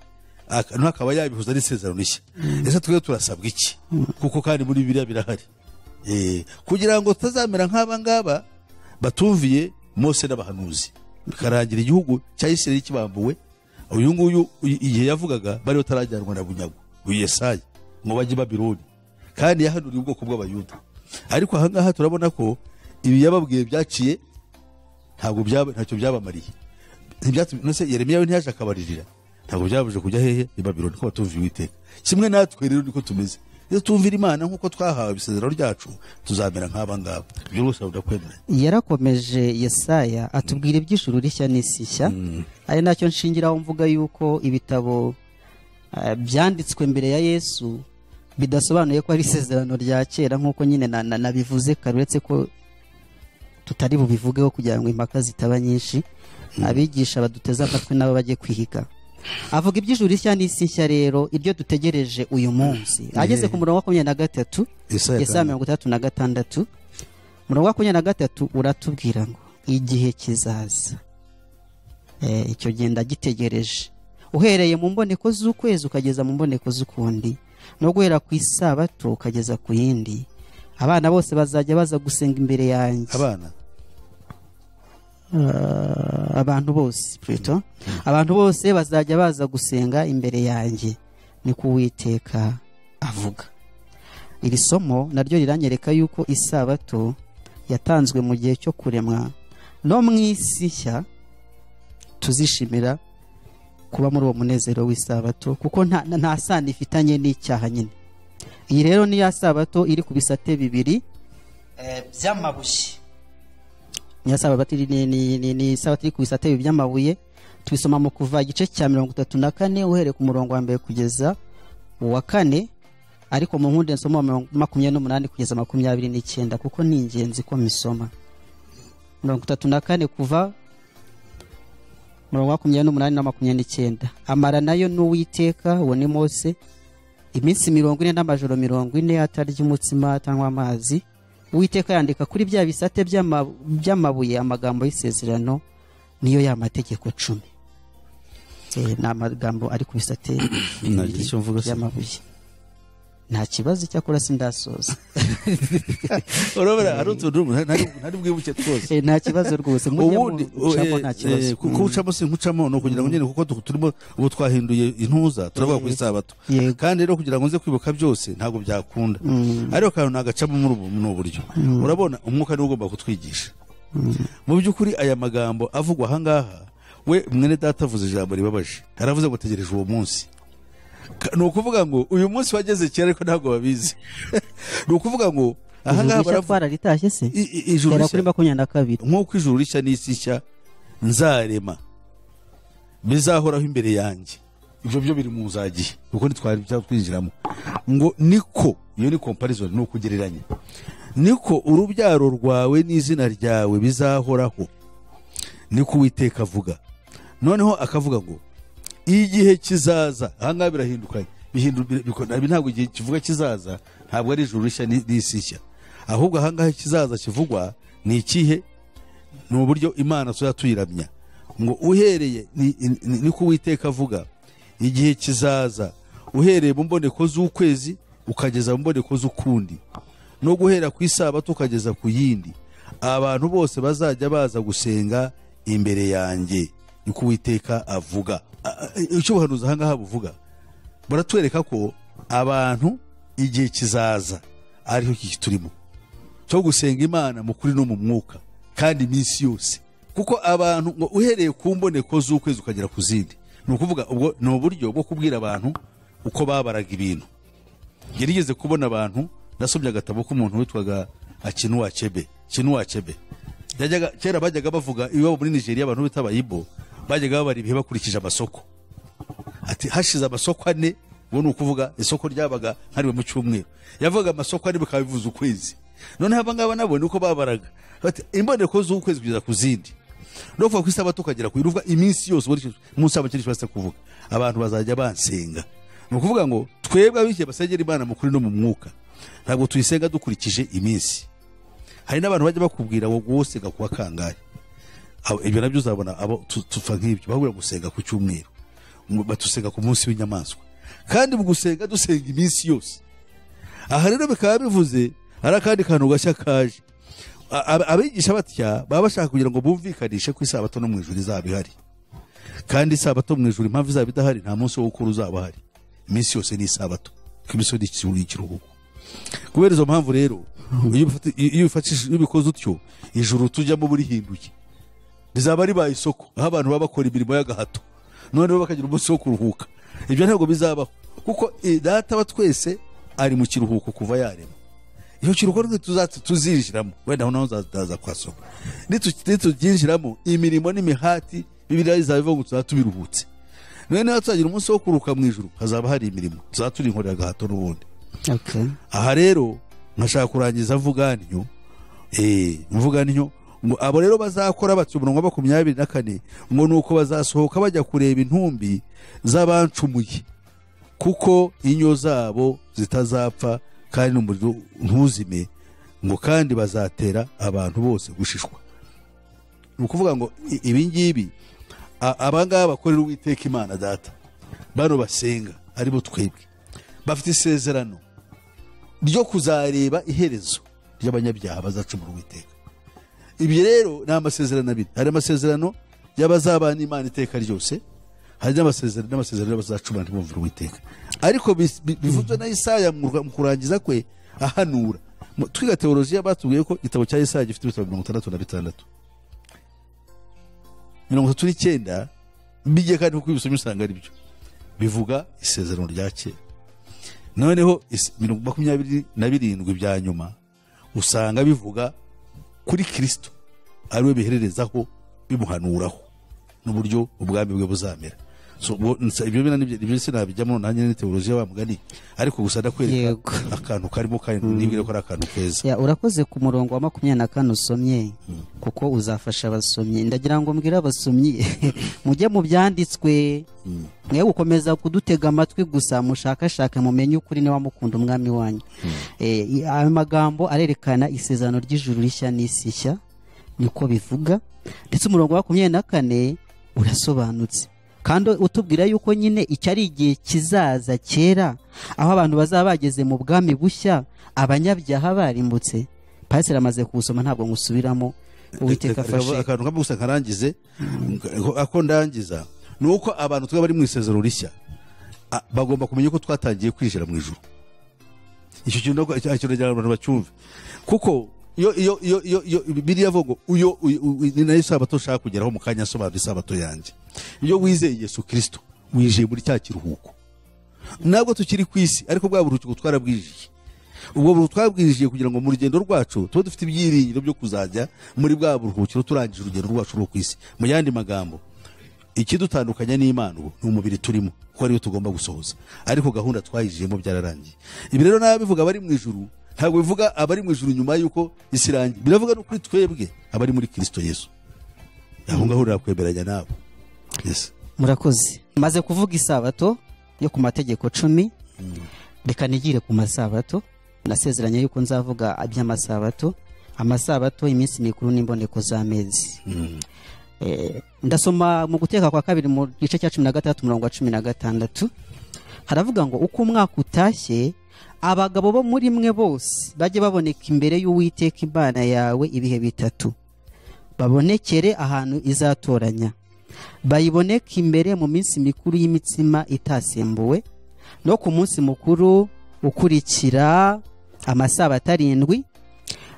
aka- ntakaba yabihuza n'isezerano rishya ese twe turasabwa iki kuko kandi muri biriya birahari Eh, kugira ngo tutazamera nk'aba ngaba batumviye mose n'abahanuzi bikarangira igihugu cya isirayeli kibambuwe uyu nguyu i- igihe yavugaga bari batarajyanwa na bunyago uyu yesaya ngo bajye i babironi kandi yahanuriye ubwoko bw'abayuda ariko ahangaha turabona ko ibi yababwiye byaciye ntabwo byaba- ntacyo byabamariye Ntibyatu- nose yeremiya we ntiyaje akabaririra ntabwo byabuje kujya hehe i babironi ko batumviye uwiteka kimwe natwe rero niko tumeze iyo tumvira imana nk'uko twahawe isezerano ryacu tuzamera nk'aba ngaba ibyo rwose ndakwemera yarakomeje yesaya atubwira iby'ijuru rishya n'isi nshya ari nacyo nshingiraho mvuga yuko ibitabo eh, byanditswe mbere ya yesu bidasobanuye ko ari isezerano rya kera nk'uko nyine na- na- nabivuze kare uretse ko tutari bubivugeho kugira ngo impaka zitaba nyinshi abigisha baduteze amatwi nabo bajye kwiga avuga iby'ijuru rishya n'isi nshya rero iryo dutegereje uyu munsi ageze ku murongo wa makumyabiri na gatatu Yesaya yesaya mirongo itandatu na gatandatu umurongo wa makumyabiri na gatatu uratubwira ngo igihe kizaza Eh, icyo genda gitegereje uhereye mu mboneko z'ukwezi ukageza mu mboneko z'ukundi no guhera ku isabato ukageza ku yindi abana bose bazajya baza gusenga imbere yanjye abana Ah, abantu bose Pluto. abantu bose bazajya baza gusenga imbere yanjye ni ko uwiteka avuga iri somo naryo riranyereka yuko isabato yatanzwe mu gihe cyo kuremwa no mu isi nshya tuzishimira kuba muri uwo munezero w'isabato kuko nta, nta sano ifitanye n'icyaha nyine iyi rero ni ya sabato iri ku bisate bibiri eh, by'amabuye nyirasababati ni, ni, ni, ni sabatiri ku bisate bibiri by'amabuye tubisoma mu kuva igice cya mirongo itatu na kane uhereye ku murongo wa mbere kugeza uwa kane ariko mu nkundi nsoma mirongo- makumyabiri n'umunani kugeza makumyabiri n'icyenda kuko ni ingenzi ko misoma mirongo itatu na kane kuva mirongo makumyabiri n'umunani na makumyabiri n'icyenda amara nayo n'uwiteka uwo ni mose iminsi mirongo ine n'amajoro mirongo ine atarya umutsima atanywa amazi uwiteka yandika kuri bya bisate by'ama- by'amabuye amagambo y'isezerano niyo ya mategeko cumi Eh, ni amagambo ari ku bisate bibiri icyo mvuga se. by'amabuye nta kibazo icyakora sindasoza urabona hari utuntu ntari- ntari bwibuke twose Eh, nta kibazo rwose mujye ubundi mucamo nta kibazo kuwucamo si nkucamo ni ukugira ngo nyine kuko tu- turimo ubu twahinduye intuza turavuga ku isabato Yego. kandi rero kugira ngo nze kwibuka byose ntabwo byakunda ariko kantu nagacamo muri ubu ni uburyo urabona umwuka niwo ugomba kutwigisha mu by'ukuri aya magambo avugwa ahangaha we mwene data avuze ijambo ribabaje yaravuze ngo tegereje uwo munsi Ka- ni ukuvuga ngo uyu munsi wageze kera ariko ntabwo babizi ni ukuvuga ngo ahangaha ahangaha baravuga twararitashye se I- i- ijuru tera rishya. kuri makumyabiri na kabiri nk'uko ijuru rishya n'isi nshya nzarema bizahoraho imbere yanjye ibyo byo biri mu nzagihe kuko ntitwari byatwinjiramo ngo niko iyo ni comparison ni ukugereranya niko urubyaro rwawe n'izina ryawe bizahoraho niko uwiteka avuga noneho akavuga ngo igihe kizaza ahangaha birahindukanye Bihindu- bi- biko- ibi ntabwo igihe kivuga kizaza ntabwo ari ijuru rishya ni- n'isi nshya ahubwo ahangaha ikizaza kivugwa ni ikihe ni uburyo imana tuzajya tuyiramya ngo uhereye ni- ni- niko uwiteka avuga igihe kizaza uhereye mu mboneko z'ukwezi ukageza mu mboneko z'ukundi no guhera ku isabato ukageza ku yindi abantu bose bazajya baza gusenga imbere yanjye niko uwiteka avuga A- a- icyo ubuhanuzi ahangaha buvuga baratwereka ko abantu igihe kizaza ariho iki turimo cyo gusenga imana mu kuri no mu mwuka kandi iminsi yose kuko abantu ngo uhereye ku mboneko z'ukwezi ukagera ku zindi ni ukuvuga ubwo ni uburyo bwo kubwira abantu uko babaraga ibintu gerigeze kubona abantu nasomye agatabo k'umuntu witwaga akinuwa kebe kinuwa kebe yajyaga kera bajyaga bavuga iwabo muri nigeria abantu bita abayibo bajyaga babara ibihe bakurikije amasoko ati hashize amasoko ane ubu ni ukuvuga isoko ryabaga nka rimwe mu cyumweru yavugaga amasoko ane bikaba bivuze ukwezi noneho aba ngaba nabo ni uko babaraga bati imboneko z'ukwezi kugeza ku zindi no kuva ku isabato ukagera ku yindi iminsi yose ubu ni umunsi wabo kintu kibasita kuvuga abantu bazajya bansenga ni ukuvuga ngo twebwe abishyira basengera imana mu kuri no mu mwuka ntabwo tuyisenga dukurikije iminsi hari n'abantu bajya bakubwira ngo gusenga kuwa kangahe Abo- ibyo nabyo uzabona abo tu- tupfa nk'ibyo bahurira gusenga ku cyumweru Mu- batusenga ku munsi w'inyamaswa kandi mu gusenga dusenga iminsi yose aha rero bikaba bivuze hari akandi kantu gashya kaje A- ab- abigisha batya baba bashaka kugira ngo bumvikanishe ko isabato no mu ijuru izaba ihari kandi isabato mu ijuru impamvu izaba idahari nta munsi wo gukora uzaba uhari iminsi yose ni isabato ko imisozi ikiruhuko kubera izo mpamvu rero iyo ubifata- iyo ubifatishije- iyo ubikoze utyo ijuru tujyamo burihinduye rizaba ribaye isoko aho abantu baba bakora imirimo y'agahato noneho bakagira umunsi wo kuruhuka ibyo ntabwo bizabaho kuko eh, data wa twese ari mu kiruhuko kuva yarema icyo kiruhuko rwe tuzaza tuzinjiramo wenda aho naho zaza kwa soko Nitu- nitubyinjiramo imirimo n'imihati bibiriya izaba ivuga ngo tuzaba tubiruhutse noneho tuzagira umunsi wo kuruhuka mu ijuru hazaba hari imirimo tuzaba turi inkorera agahato n'ubundi Okay. aha rero nkashaka kurangiza mvuganiyo eh, mvuganiyo ngo abo rero bazakora batyo umurongo wa makumyabiri na kane ngo ni uko bazasohoka bajya kureba intumbi z'abancumuye kuko inyo zabo zitazapfa kandi n'umuriro ntuzime ngo kandi bazatera abantu bose gushishwa ni ukuvuga ngo i- ibi ngibi a- aba ngaba bakorera uwiteka imana data bano basenga aribo twebwe bafite isezerano ryo kuzareba iherezo ry'abanyabyaha bazacumura uwiteka ibi rero ni amasezerano abiri hari amasezerano y'abazabana n'imana iteka ryose hari n'amasezerano n'amasezerano y'abazacumura ntibumvire uwiteka ariko bis- bi- bivuzwe na isaya mu mu kurangiza kwe ahanura Mu- twiga teolojiya batubwiye ko igitabo cya isaya gifite ibitabo mirongo itandatu na bitandatu mirongo itatu n'icyenda bigiye kandi kuko ibisomyi usanga ari byo bivuga isezerano rya kera noneho is- mirongo makumyabiri na birindwi bya nyuma usanga bivuga kuri kirisito ariwe bihererezaho bimuhanuraho n'uburyo ubwami bwe buzamera So, ubwo nsa- ibyo bina nibyo ibyo sinabijyamo nanjye ni teolojiya wa mugani ariko gusa ndakwereka Yego. akantu karimo kandi nibwire ko ari akantu keza Ya, urakoze ku murongo wa makumyabiri na kane usomye kuko uzafasha abasomyi ndagira ngo mbwire abasomyi mujye mu byanditswe mwe gukomeza kudutega amatwi gusa mushakashake mumenye ukuri niba mukunda umwami wanyu Eh, i- ayo magambo arerekana isezerano ry'ijuru rishya n'isi nshya niko bivuga ndetse umurongo wa makumyabiri na kane urasobanutse kandi utubwira yuko nyine icyo ari igihe kizaza kera aho abantu bazaba bageze mu bwami bushya abanyabyaha barimbutse pasiteri amaze kuwusoma ntabwo ngusubiramo Reka- uwiteka reka- afashe akantu kamwe gusa nkarangize Nka- ako ndangiza ni uko abantu twaba bari mu isezerano rishya a- bagomba kumenya ko twatangiye kwinjira mu ijuru icyo kintu ntabwo- icyo- icyo ndagira ngo abantu bacyumve kuko iyo iyo iyo iyo iyo biriya avuga ngo uyo uyu- uyu- ni nayo isabato ushaka kugeraho mu kanya asobanura isabato yanjye iyo wizeye yesu kirisito winjiye muri cya kiruhuko ntabwo tukiri ku isi ariko bwa buruhuko twarabwijije ubwo buruhuko twabwijije kugira ngo mu rugendo rwacu tube dufite ibyiringiro byo kuzajya muri bwa buruhukiro turangije urugendo rwacu rwo ku isi mu yandi magambo ikidutandukanya n'imana ubu ni umubiri turimo kuko ariyo tugomba gusohoza ariko gahunda twayijiyemo byararangiye ibi rero n'ababivuga abari mu ijuru ntabwo bivuga abari mu ijuru nyuma y'uko isi irangiye biravuga no kuri twebwe abari muri kirisito yesu aho ngaho urakwemeranya nabo yes. murakoze maze kuvuga isabato yo ku mategeko cumi reka nigire ku masabato nasezeranye yuko nzavuga iby'amasabato amasabato iminsi mikuru n'imboneko z'amezi Eh, ndasoma mu guteka kwa kabiri mu gice cya cumi na gatandatu umurongo wa cumi na gatandatu haravuga ngo uko umwaka utashye abagabo bo muri mwe bose bajye baboneka imbere y'uwiteka imana yawe ibihe bitatu babonekere ahantu izatoranya bayiboneke imbere mu minsi mikuru y'imitsima itasembuwe no ku munsi mukuru ukurikira amasabato arindwi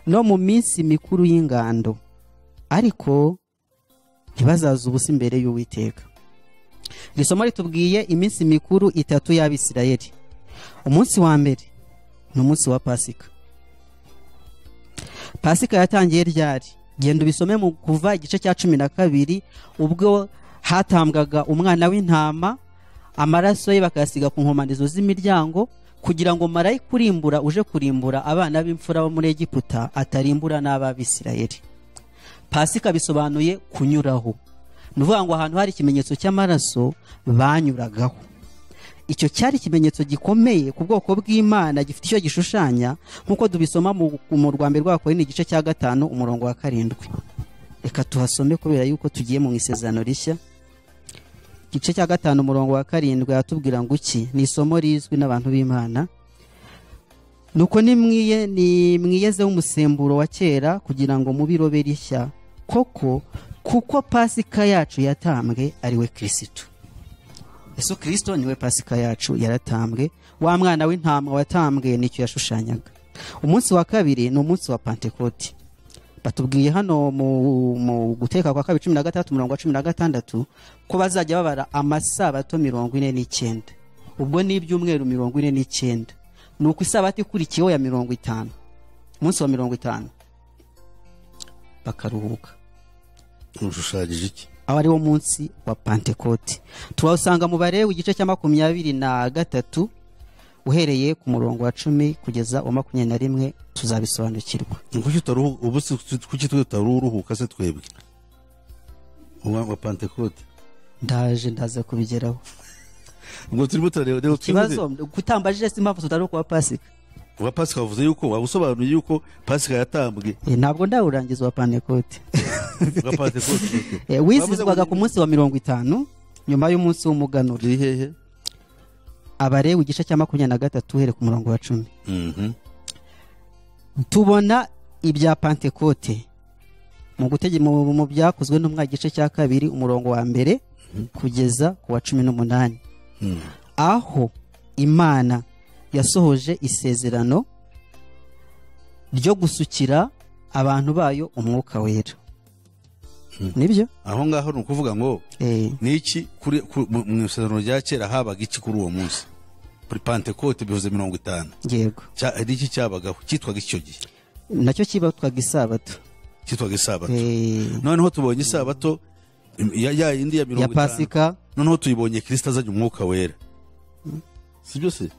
no mu minsi mikuru y'ingando ariko ntibazaza ubusa imbere y'uwiteka iri somo ritubwiye iminsi mikuru itatu y'abisirayeli umunsi wa mbere ni umunsi wa pasika pasika yatangiye ryari genda ubisome mu kuva igice cya cumi na kabiri ubwo hatambwaga umwana w'intama amaraso ye bakayasiga ku nkomanizo z'imiryango kugira ngo marayika kurimbura uje kurimbura abana b'imfura bo muri egiputa atarimbura n'ab'abisirayeli pasika bisobanuye kunyuraho ni ukuvuga ngo ahantu hari ikimenyetso cy'amaraso banyuragaho icyo cyari ikimenyetso gikomeye ku bwoko bw'imana gifite icyo gishushanya nk'uko dubisoma mu mu rwambe rwako ni igice cya gatanu umurongo wa karindwi reka tuhasome kubera yuko tugiye mu isezerano rishya igice cya gatanu umurongo wa karindwi aratubwira ngo iki ni isomo rizwi n'abantu b'imana nuko nimwiye nimwiyezeho umusemburo wa kera kugira ngo mubirobe rishya koko kuko pasika yacu yatambwe ari we kirisitu yesu kirisito niwe pasika yacu yaratambwe wa mwana w'intama watambwe nicyo yashushanyaga umunsi wa kabiri ni umunsi wa pantekoti batubwiye hano mu, mu guteka kwa kabiri cumi na gatandatu umurongo wa cumi na gatandatu ko bazajya babara amasabato mirongo ine n'icyenda ubwo ni ibyumweru mirongo ine n'icyenda ni uko isabato ikurikiyeho ya mirongo itanu umunsi wa mirongo itanu bakaruhuka ushushanyije iki aho ariwo munsi wa pantekoti turawusanga mu barewe igice cya makumyabiri na gatatu uhereye ku murongo wa cumi kugeza uwa makumyabiri na rimwe tuzabisobanukirwa kuki utaruhu- ubu si- kuki twe tutaruruhuka se twebwe uwa wa pantekote ndaje ndaza kubigeraho ubwo turimo turareba rero ikibazo kutambajije si impamvu tutari kuba pasika uwa pasika wavuze yuko waba usobanuye yuko pasika yatambwe Eh, ntabwo ndawurangiza wa pantekote uwa pantekote Eh, wizihizwaga ku munsi wa mirongo itanu nyuma y'umunsi w'umuganura uri hehe abarewe igice cya makumyabiri na gatatu uhereye ku murongo wa cumi Mhm. tubona ibya pantekote mu gutege mu mu byakozwe n'umwaka igice cya kabiri umurongo wa mbere kugeza ku wa cumi n'umunani Mhm. aho imana yasohoje isezerano ryo gusukira abantu bayo umwuka wera nibyo aho ngaho ni ukuvuga ngo Eh, ni iki kuri ku- mu mu isezerano rya kera habaga iki kuri uwo munsi kuri pantekote bivuze mirongo itanu yego Cya- ni iki cyabagaho cyitwaga icyo gihe nacyo kibatwaga isabato cyitwaga isabato Eh, noneho tubonye isabato ya ya yindi ya ya mirongo itanu pasika noneho tuyibonye kirisita azanye umwuka wera si byo se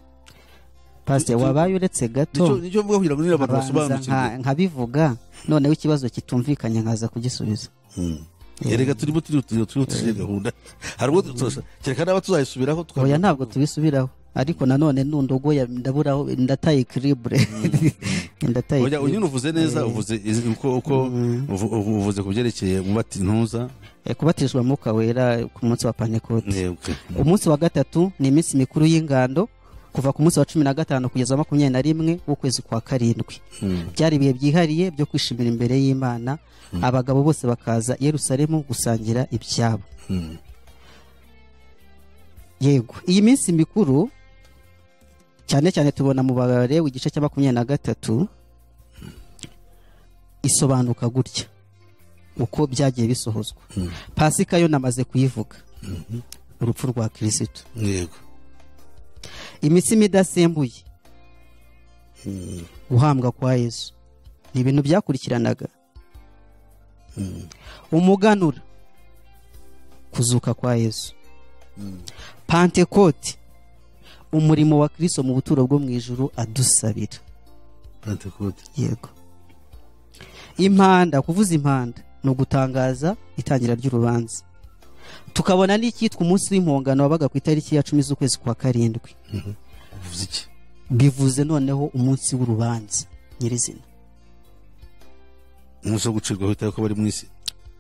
pasite wabaye uretse gato nicyo mvuga kugira ngo niba abantu abanza nka- basobanukirwe nkabivuga noneho ikibazo kitumvikanye nkaza kugisubiza Mm. erega turimo turiutuje gahunda hari ubwo turasa- kereka n'aba tuzayisubiraho oya tukamenya ntabwo tubisubiraho ariko nanone nundogoya ndaburaho ndataye ikiribure ndataye Oya, uyu equilibre. uvuze neza uvuze izi- uko uko uvu- uvu- uvuze ku byerekeye mubati ntuza Eh, kubatizwa mwuka wera ku munsi wa pantekote Eh, okay. umunsi wa gatatu ni iminsi mikuru y'ingando kuva ku munsi wa cumi na gatanu kugeza makumyabiri na rimwe w'ukwezi kwa karindwi Mm. byari ibihe byihariye byo kwishimira imbere y'imana abagabo bose bakaza i yerusalemu gusangira ibyabo Mm. yego iyi minsi mikuru cyane cyane tubona mu barewe igice cya makumyabiri na gatatu isobanuka gutya uko byagiye bisohozwa pasika yo namaze kuyivuga urupfu rwa kirisitu yego imitsima idasembuye guhambwa kwa yesu ni ibintu byakurikiranaga umuganura kuzuka kwa yesu pantekoti umurimo wa kirisito mu buturo bwo mu ijuru adusabira Pentecote. yego impanda kuvuza impanda ni ugutangaza itangira ry'urubanza tukabona n'icyitwa umunsi w'impongano wabaga ku itariki ya cumi z'ukwezi kwa karindwi uvuze iki bivuze noneho umunsi w'urubanza nyirizina umunsi wo gucirwaho iteka ko bari mu isi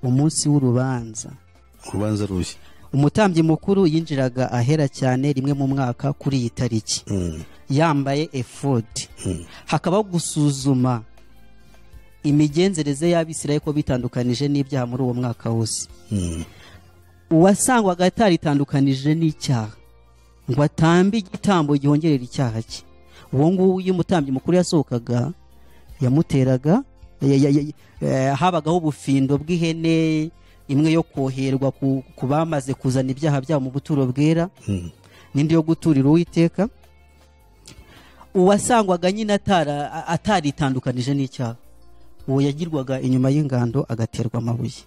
umunsi w'urubanza urubanza rushya umutambyi mukuru yinjiraga ahera cyane rimwe mu mwaka kuri iyi tariki Mm. yambaye efodi hakabaho gusuzuma imigenzereze y'abisirayeli ko bitandukanije n'ibyaha muri uwo mwaka wose Mm. uwasangwaga ataritandukanije n'icyaha ngo atambe igitambo gihongerera icyaha cye uwo nguwo iyo umutambyi mukuru yasohokaga yamuteraga ya- ya- ya- eh, habagaho ubufindo bw'ihene imwe yo koherwa ku, ku bamaze kuzana ibyaha byabo mu buturo bwera n'indi yo guturira uwiteka uwasangwaga nyine atara- a- ataritandukanije n'icyaha uwo yagirwaga inyuma y'ingando agaterwa amabuye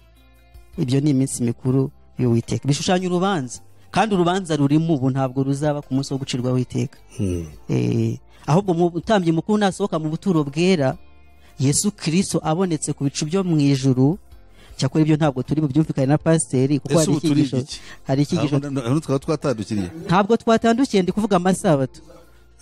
ibyo ni iminsi mikuru y'uwiteka bishushanya urubanza kandi urubanza rurimo ubu ntabwo ruzaba ku munsi wo gucirwaho iteka Eh, ahubwo mu mutambyi mukuru nasohoka mu buturo bwera yesu kirisito abonetse ku bicu byo mu ijuru cyakora ibyo ntabwo turi bubyumvikane na pasiteri kuko ese hari ubu turi icyigisho iki hari icyigisho Ahubwo na- na- twaba twatandukiriye ntabwo twatandukiye ndi kuvuga amasabato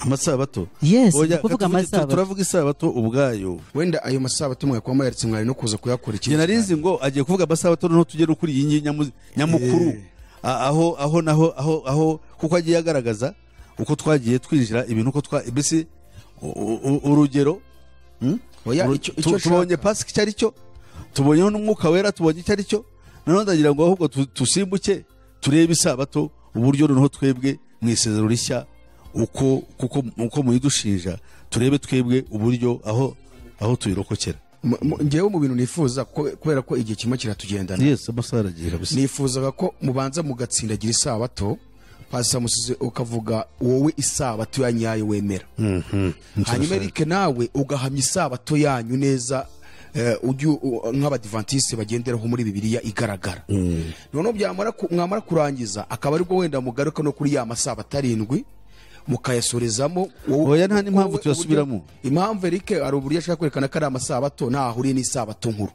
amasabato yes Oya, ndi kuvuga katuvuge- tu- amasabato turavuga isabato ubwayo wenda ayo masabato mwari kuba mwayaritse mwari no kuza kuyakurikira njye narizi ngo agiye kuvuga amasabato noneho tujye no kuri iyi ngiyi nyamu- nyamukuru A- aho aho naho aho aho kuko agiye agaragaza uko twagiye twinjira ibintu uko twa mbese u- u- u- urugero hmm? Oya, Uru- icyo- tu- icyo tubonye ushaka. pasika icyo ari cyo tubonyeho n'umwuka wera tubonye icyo ari cyo noneho ndagira ngo ahubwo tu- tusimbuke turebe isabato uburyo noneho twebwe mu isezerano rishya uko kuko uko muyidushinja turebe twebwe uburyo aho aho tuyirokokera Mu- mu- ngewe mu bintu nifuza kuko- kubera ko igihe kimwe kiratugendana yesu amasaha aragira gusa nifuzaga ko mubanza mugatsindagira isabato pasisamusize ukavuga wowe isabato ya nyayo wemera hanyuma erike nawe ugahamya isabato yanyu neza eh, ujye u- nk'abadivantisite bagenderaho muri bibiliya igaragara noneho byamara ku- mwamara kurangiza akaba aribwo wenda mugaruka no kuri ya masabato arindwi mukayasorezamo wowe- Oya, nta n'impamvu wowe- tuyasubiramo. impamvu erike hari uburyo ashaka kwerekana ko ari amasabato ntaho ahuriye n'isabato nkuru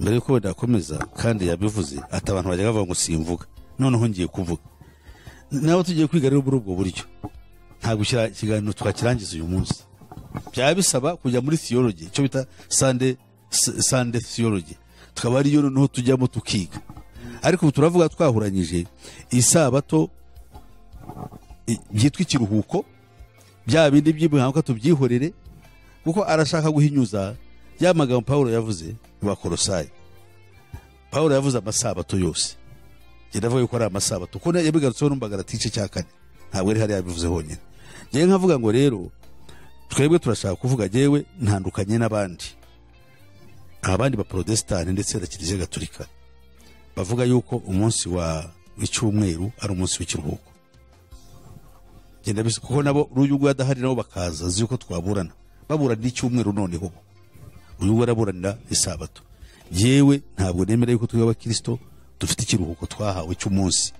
mbere yuko wenda akomeza kandi yabivuze ati abantu bajya bavuga ngo simvuga noneho ngiye kuvuga nawe tugiye kwiga rero muri ubwo buryo ntabwo ikira- ikiganiro twakirangiza uyu munsi byaba bisaba kujya muri theology icyo bita sande sande theology tukaba ariyo noneho tujyamo tukiga ariko ubu turavuga twahuranyije isabato i- byitwa ikiruhuko bya bindi by'ibihanguka tubyihorere kuko arashaka guhinyuza ya magambo pawulo yavuze mu bakorosayi pawulo yavuze amasabato yose njye ndavuga yuko ari amasabato kuko yabigarutseho n'umbagarati igice cya kane ntabwo ari hariya yabivuze honyine njyewe nkavuga ngo rero twebwe turashaka kuvuga njyewe ntandukanye n'abandi abandi ba protestani ndetse na kiliziya gatolika bavuga yuko umunsi wa w'icyumweru ari umunsi w'ikiruhuko genda bisa kuko nabo uyu nguyu adahari nabo bakaza azi yuko twaburana baburanira icyumweru noneho uyu nguyu araburanira isabato yewe ntabwo nemera yuko twe abakirisito dufite ikiruhuko twahawe cy'umunsi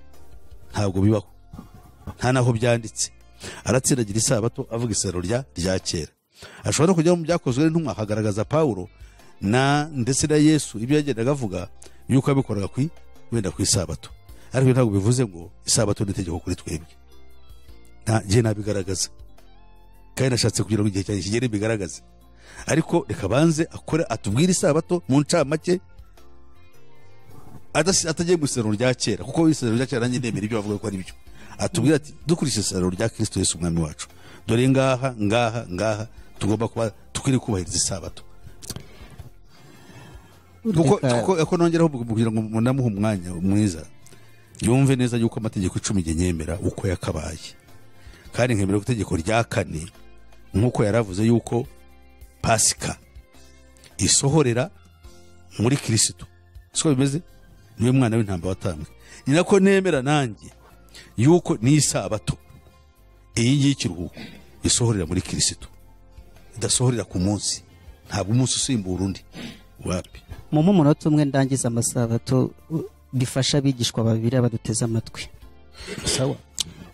ntabwo bibaho nta n'aho byanditse aratsindagira isabato avuga isero rya rya kera ashobora no kujya mu byakozwe n'intumwa hagaragaza pawulo na ndetse na yesu ibyo yagendaga avuga yuko yabikoraga ku wenda ku isabato ariko ntabwo bivuze ngo isabato ni itegeko kuri twebwe nta njye nabigaragaza kandi nashatse kugira ngo igihe cyanjye kigere bigaragaze ariko reka banze akore atubwire isabato mu ncamake adasi- atagiye mu isezerano rya kera kuko isezerano rya kera nanjye ndemera ibyo bavuga ko ari byo atubwire ati dukurikije isezerano rya kirisito yesu umwami wacu dore ngaha ngaha ngaha tugomba kuba dukwiriye kubahiriza isabato kuko Reka- kuko- kuko nongeraho kugira ngo munamuhe umwanya mwiza yumve neza yuko amategeko icumi njye nyemera uko yakabaye kandi nkemera ko itegeko rya kane nk'uko yaravuze yuko pasika isohorera muri kirisito siko bimeze niwe mwana w'intamba watambwe ni nako nemera nanjye yuko n'isabato iyi ngiyi y'ikiruhuko isohorera muri kirisito idasohorera ku munsi ntabwo umunsi usimbura undi wapi mu mumunota umwe ndangiza amasabato u- bifasha abigishwa babiri abaduteze amatwi sawa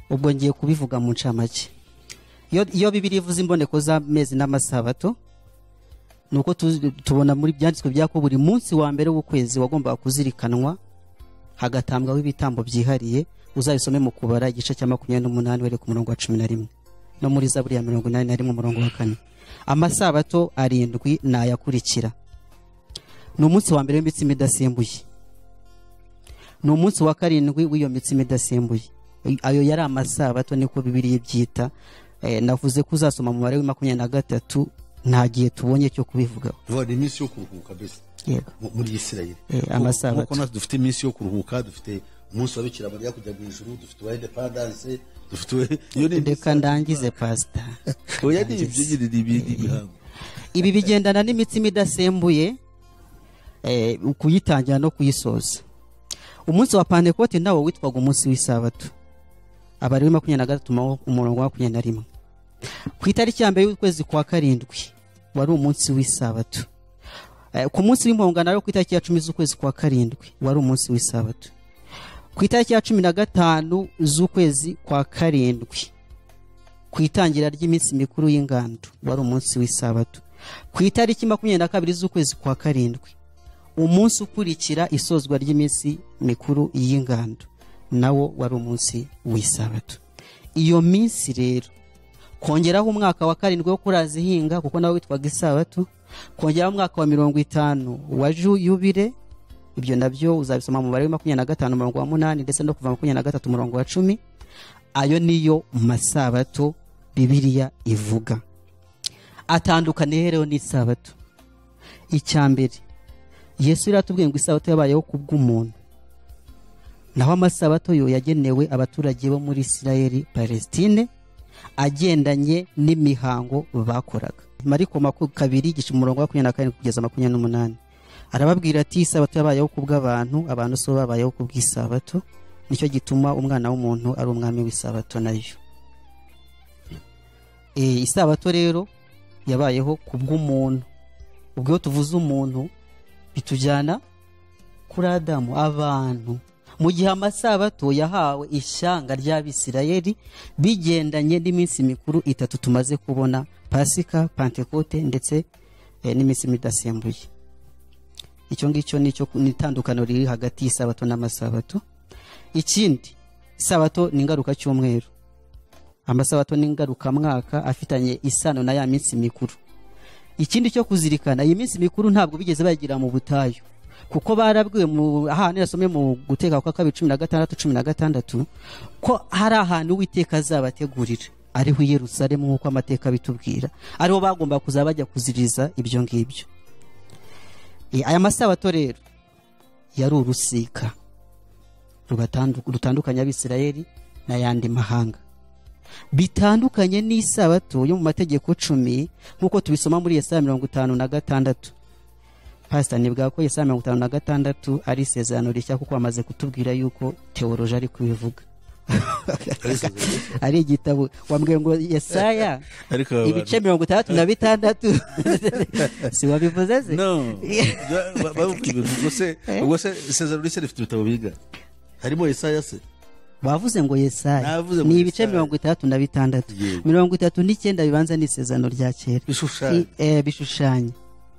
ubwo ngiye kubivuga mu ncamake iyo iyo bibiri ivuze imboneko z'amezi n'amasabato ni uko tu- tubona muri byanditswe byako buri munsi wa mbere w'ukwezi wagombaga kuzirikanwa hagatambwaho ibitambo byihariye uzabisome mu kubara igice cya makumyabiri n'umunani wereka umurongo wa cumi na rimwe no muri zaburi ya mirongo inani na rimwe umurongo wa kane amasabato arindwi ni ayakurikira ni umunsi wa mbere w'imitsima idasembuye ni umunsi wa karindwi w'iyo mitsima idasembuye ayo yari amasabato niko bibiriya ibyita Eh, navuze ko uzasoma umubare wa makumyabiri na gatatu nta gihe tubonye cyo kubivugaho vuba ni iminsi yo kuruhuka mbese yego mu- muri isirayeli Eh, amasabato. nk'uko natwe dufite iminsi yo kuruhuka dufite umunsi wa bikira mariya kujya mu ijuru dufite uwa indepandanse dufite uwa iyo ni reka ndangize pasita oya ni ibyo nyine ni ibindi bihango ibi bigendana n'imitsima idasembuye eh, kuyitangira no kuyisoza umunsi wa pantekoti nawo witwaga umunsi w'isabato abari wa makumyabiri na gatatu ma- umurongo wa makumyabiri na rimwe ku itariki ya mbere y'ukwezi kwa karindwi wari umunsi w'isabato Eh, ku munsi w'impongano rero ku itariki ya cumi z'ukwezi kwa karindwi wari umunsi w'isabato ku itariki ya cumi na gatanu z'ukwezi kwa karindwi ku itangira ry'iminsi mikuru y'ingando wari umunsi w'isabato ku itariki makumyabiri na kabiri z'ukwezi kwa karindwi umunsi ukurikira isozwa ry'iminsi mikuru y'ingando nawo wari umunsi w'isabato iyo minsi rero kongeraho umwaka wa karindwi wo kurazihinga kuko nawo witwaga isabato kongeraho umwaka wa mirongo itanu wa ju- yubile ibyo nabyo uzabisoma mu mubare wa makumyabiri na gatanu umurongo wa munani ndetse no kuva makumyabiri na gatatu umurongo wa cumi ayo niyo masabato bibiliya ivuga atandukaniye rero n'isabato icya mbere yesu rero atubwiye ngo isabato yabayeho ku bw'umuntu naho amasabato yo yagenewe abaturage bo muri isirayeli palestine agendanye n'imihango bakoraga mariko maku- kabiri igice umurongo wa makumyabiri na karindwi kugeza makumyabiri n'umunani arababwira ati isabato yabayeho ku bw'abantu abantu si bo babayeho ku bw'isabato nicyo gituma umwana w'umuntu ari umwami w'isabato nayo e, isabato rero yabayeho ku bw'umuntu ubwo iyo tuvuze umuntu bitujyana kuri adamu abantu mu gihe amasabato yahawe ishyanga ry'abisirayeli bigendanye n'iminsi mikuru itatu tumaze kubona pasika pantekote ndetse eh, n'iminsi midasembuye icyo ngicyo nicyo ku- ni itandukaniro riri hagati y'isabato n'amasabato ikindi isabato ni ingaruka cy'umweru amasabato ni ingarukamwaka afitanye isano na ya minsi mikuru ikindi cyo kuzirikana iyi minsi mikuru ntabwo bigeze bayigira mu butayu kuko barabwiwe mu ahantu yasomye mu guteka kwa kabiri cumi na gatandatu cumi na gatandatu ko hari ahantu uwiteka azabategurira ariho i yerusalemu nk'uko amateka bitubwira ariho bagomba kuzaba bajya kuziriza ibyo ngibyo E, aya masabato rero yari urusika rubatandu- rutandukanya abisirayeli n'ayandi mahanga bitandukanye n'isabato yo mu mategeko cumi nk'uko tubisoma muri yesaya mirongo itanu na gatandatu pasita nibwira ko yesaya mirongo itanu na gatandatu ari isezerano rishya kuko bamaze kutubwira yuko teoroji ari kubivuga ari igitabo wambwiye ngo yesaya ariko ibice mirongo itandatu na bitandatu si wabivuze se no bavuga ibintu ubwo se ubwo se isezerano rishya rifite ibitabo biga harimo Yesaya se bavuze ngo yesaya Navuze ngo ni ibice Yesaya. mirongo itandatu na bitandatu Yego. mirongo itatu n'icyenda bibanza ni isezerano rya kera bishushanyo I- eh, bishushanya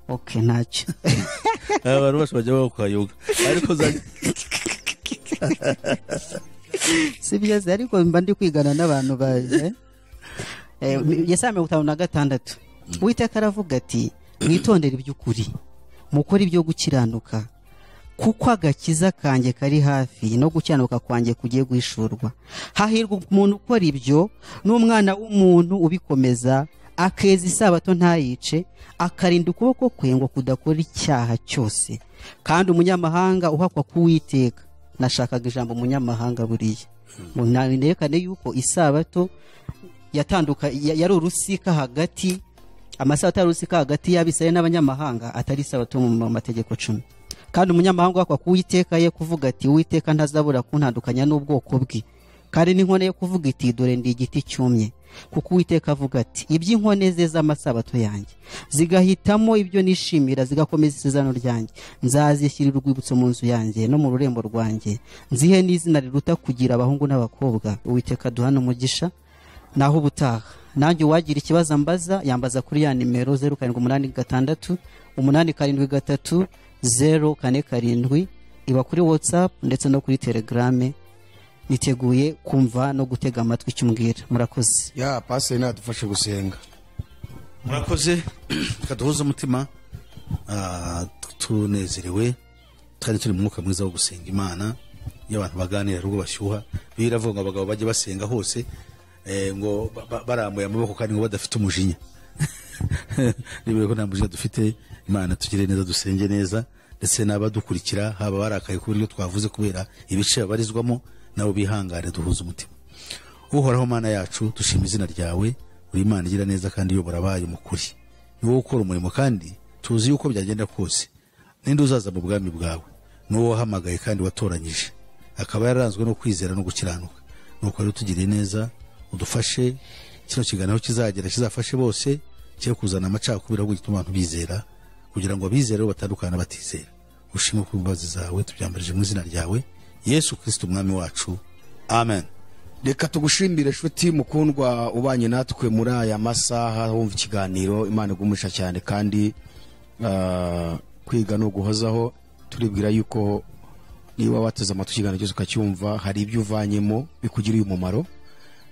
oke ntacyo abantu bacu bajya baho kwa yoga ariko za si byiza ariko mba ndi kwigana n'abantu ba eh? Eh, mi- yesaya mirongo itanu na gatandatu uwiteka aravuga ati mwitondere iby'ukuri mukore ibyo gukiranuka kuko agakiza kanjye kari hafi no gukiranuka kwanjye kugiye guhishurwa hahirwa umuntu ukora ibyo n'umwana w'umuntu ubikomeza akeza isabato ntayice akarinda ukuboko kwe ngo kudakora icyaha cyose kandi umunyamahanga uhakwa kuwiteka nashakaga ijambo umunyamahanga buriya ngo nawerekane yuko isabato yatanduka ya- yari urusika hagati amasabato yari urusika hagati y'abisirayeli n'abanyamahanga atari isabato yo mu mategeko cumi kandi umunyamahanga wakwa ku uwiteka ye kuvuga ati uwiteka ntazabura kuntandukanya n'ubwoko bwe kandi n'inkone yo kuvuga iti dore ndi igiti cyumye kuko uwiteka avuga ati iby'inkone ze z'amasabato yanjye zigahitamo ibyo nishimira zigakomeza isezerano ryanjye nzazishyirira urwibutso mu nzu yanjye no mu rurembo rwanjye nzihe n'izina riruta kugira abahungu n'abakobwa uwiteka duhana umugisha naho ubutaha nanjye uwagira ikibazo ambaza yambaza kuri ya nimero zeru karindwi umunani gatandatu umunani karindwi gatatu zeru kane karindwi iba kuri watsapu ndetse no kuri telegrame niteguye kumva no gutega amatwi icyo umbwira murakoze ya pasiteri nadufashe gusenga murakoze tukaduhuza umutima ah, tu- tunezerewe twari turi mu mwuka mwiza wo gusenga imana iyo abantu baganira hari ubwo bashyuha biravuga ngo abagabo bajye basenga hose eh, ngo ba- ba- barambuye amaboko kandi ngo badafite umujinya niba ko nta mujinya dufite imana tugire neza dusenge neza ndetse n'abadukurikira haba barakaye ku buryo twavuze kubera ibice babarizwamo nabo bihangane duhuza umutima uhoraho mana yacu dushima izina ryawe uri imana igira neza kandi iyobora abayo mu kuri ni wowe ukora umurimo kandi tuzi yuko byagenda kose ninde uzaza mu bwami bwawe ni wowe wahamagaye kandi watoranyije akaba yararanzwe no kwizera no gukiranuka nuko rero tugiriye neza udufashe kino kiganiro kizagera kizafashe bose cyo kuzana amacakubiri ahubwo gituma abantu bizera kugira ngo abizera bo batandukane n'abatizera ushimwe ku mbabazi zawe tubyambarije mu izina ryawe yesu kirisito umwami wacu amen reka tugushimire nshuti mukundwa ubanye natwe muri aya masaha wumva ikiganiro imana igumisha cyane kandi ah, kwiga ni uguhozaho turibwira yuko niba wateze amatwi ikiganiro cyose ukacyumva hari ibyo uvanyemo bikugiriye umumaro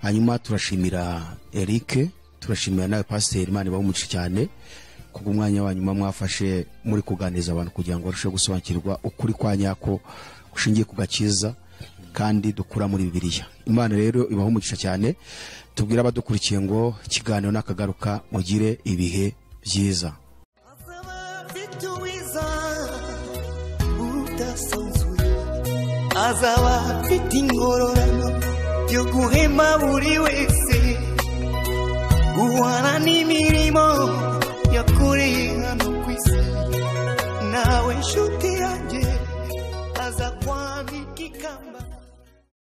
hanyuma turashimira eric turashimira nawe pasiteri imana ibahe cyane kubwo umwanya wa nyuma mwafashe muri kuganiriza abantu kugira ngo barusheho gusobanukirwa ukuri kwa nyako gushingiye ku gakiza kandi dukura muri bibiliya imana rero ibaho umugisha cyane tubwire abadukurikiye ngo ikiganiro nakagaruka mugire ibihe byiza azaba afite ingororano yo guhema buri wese guhana n'imirimo yakoreye hano ku isi nawe nshuti yanjye aza kwambika ikamba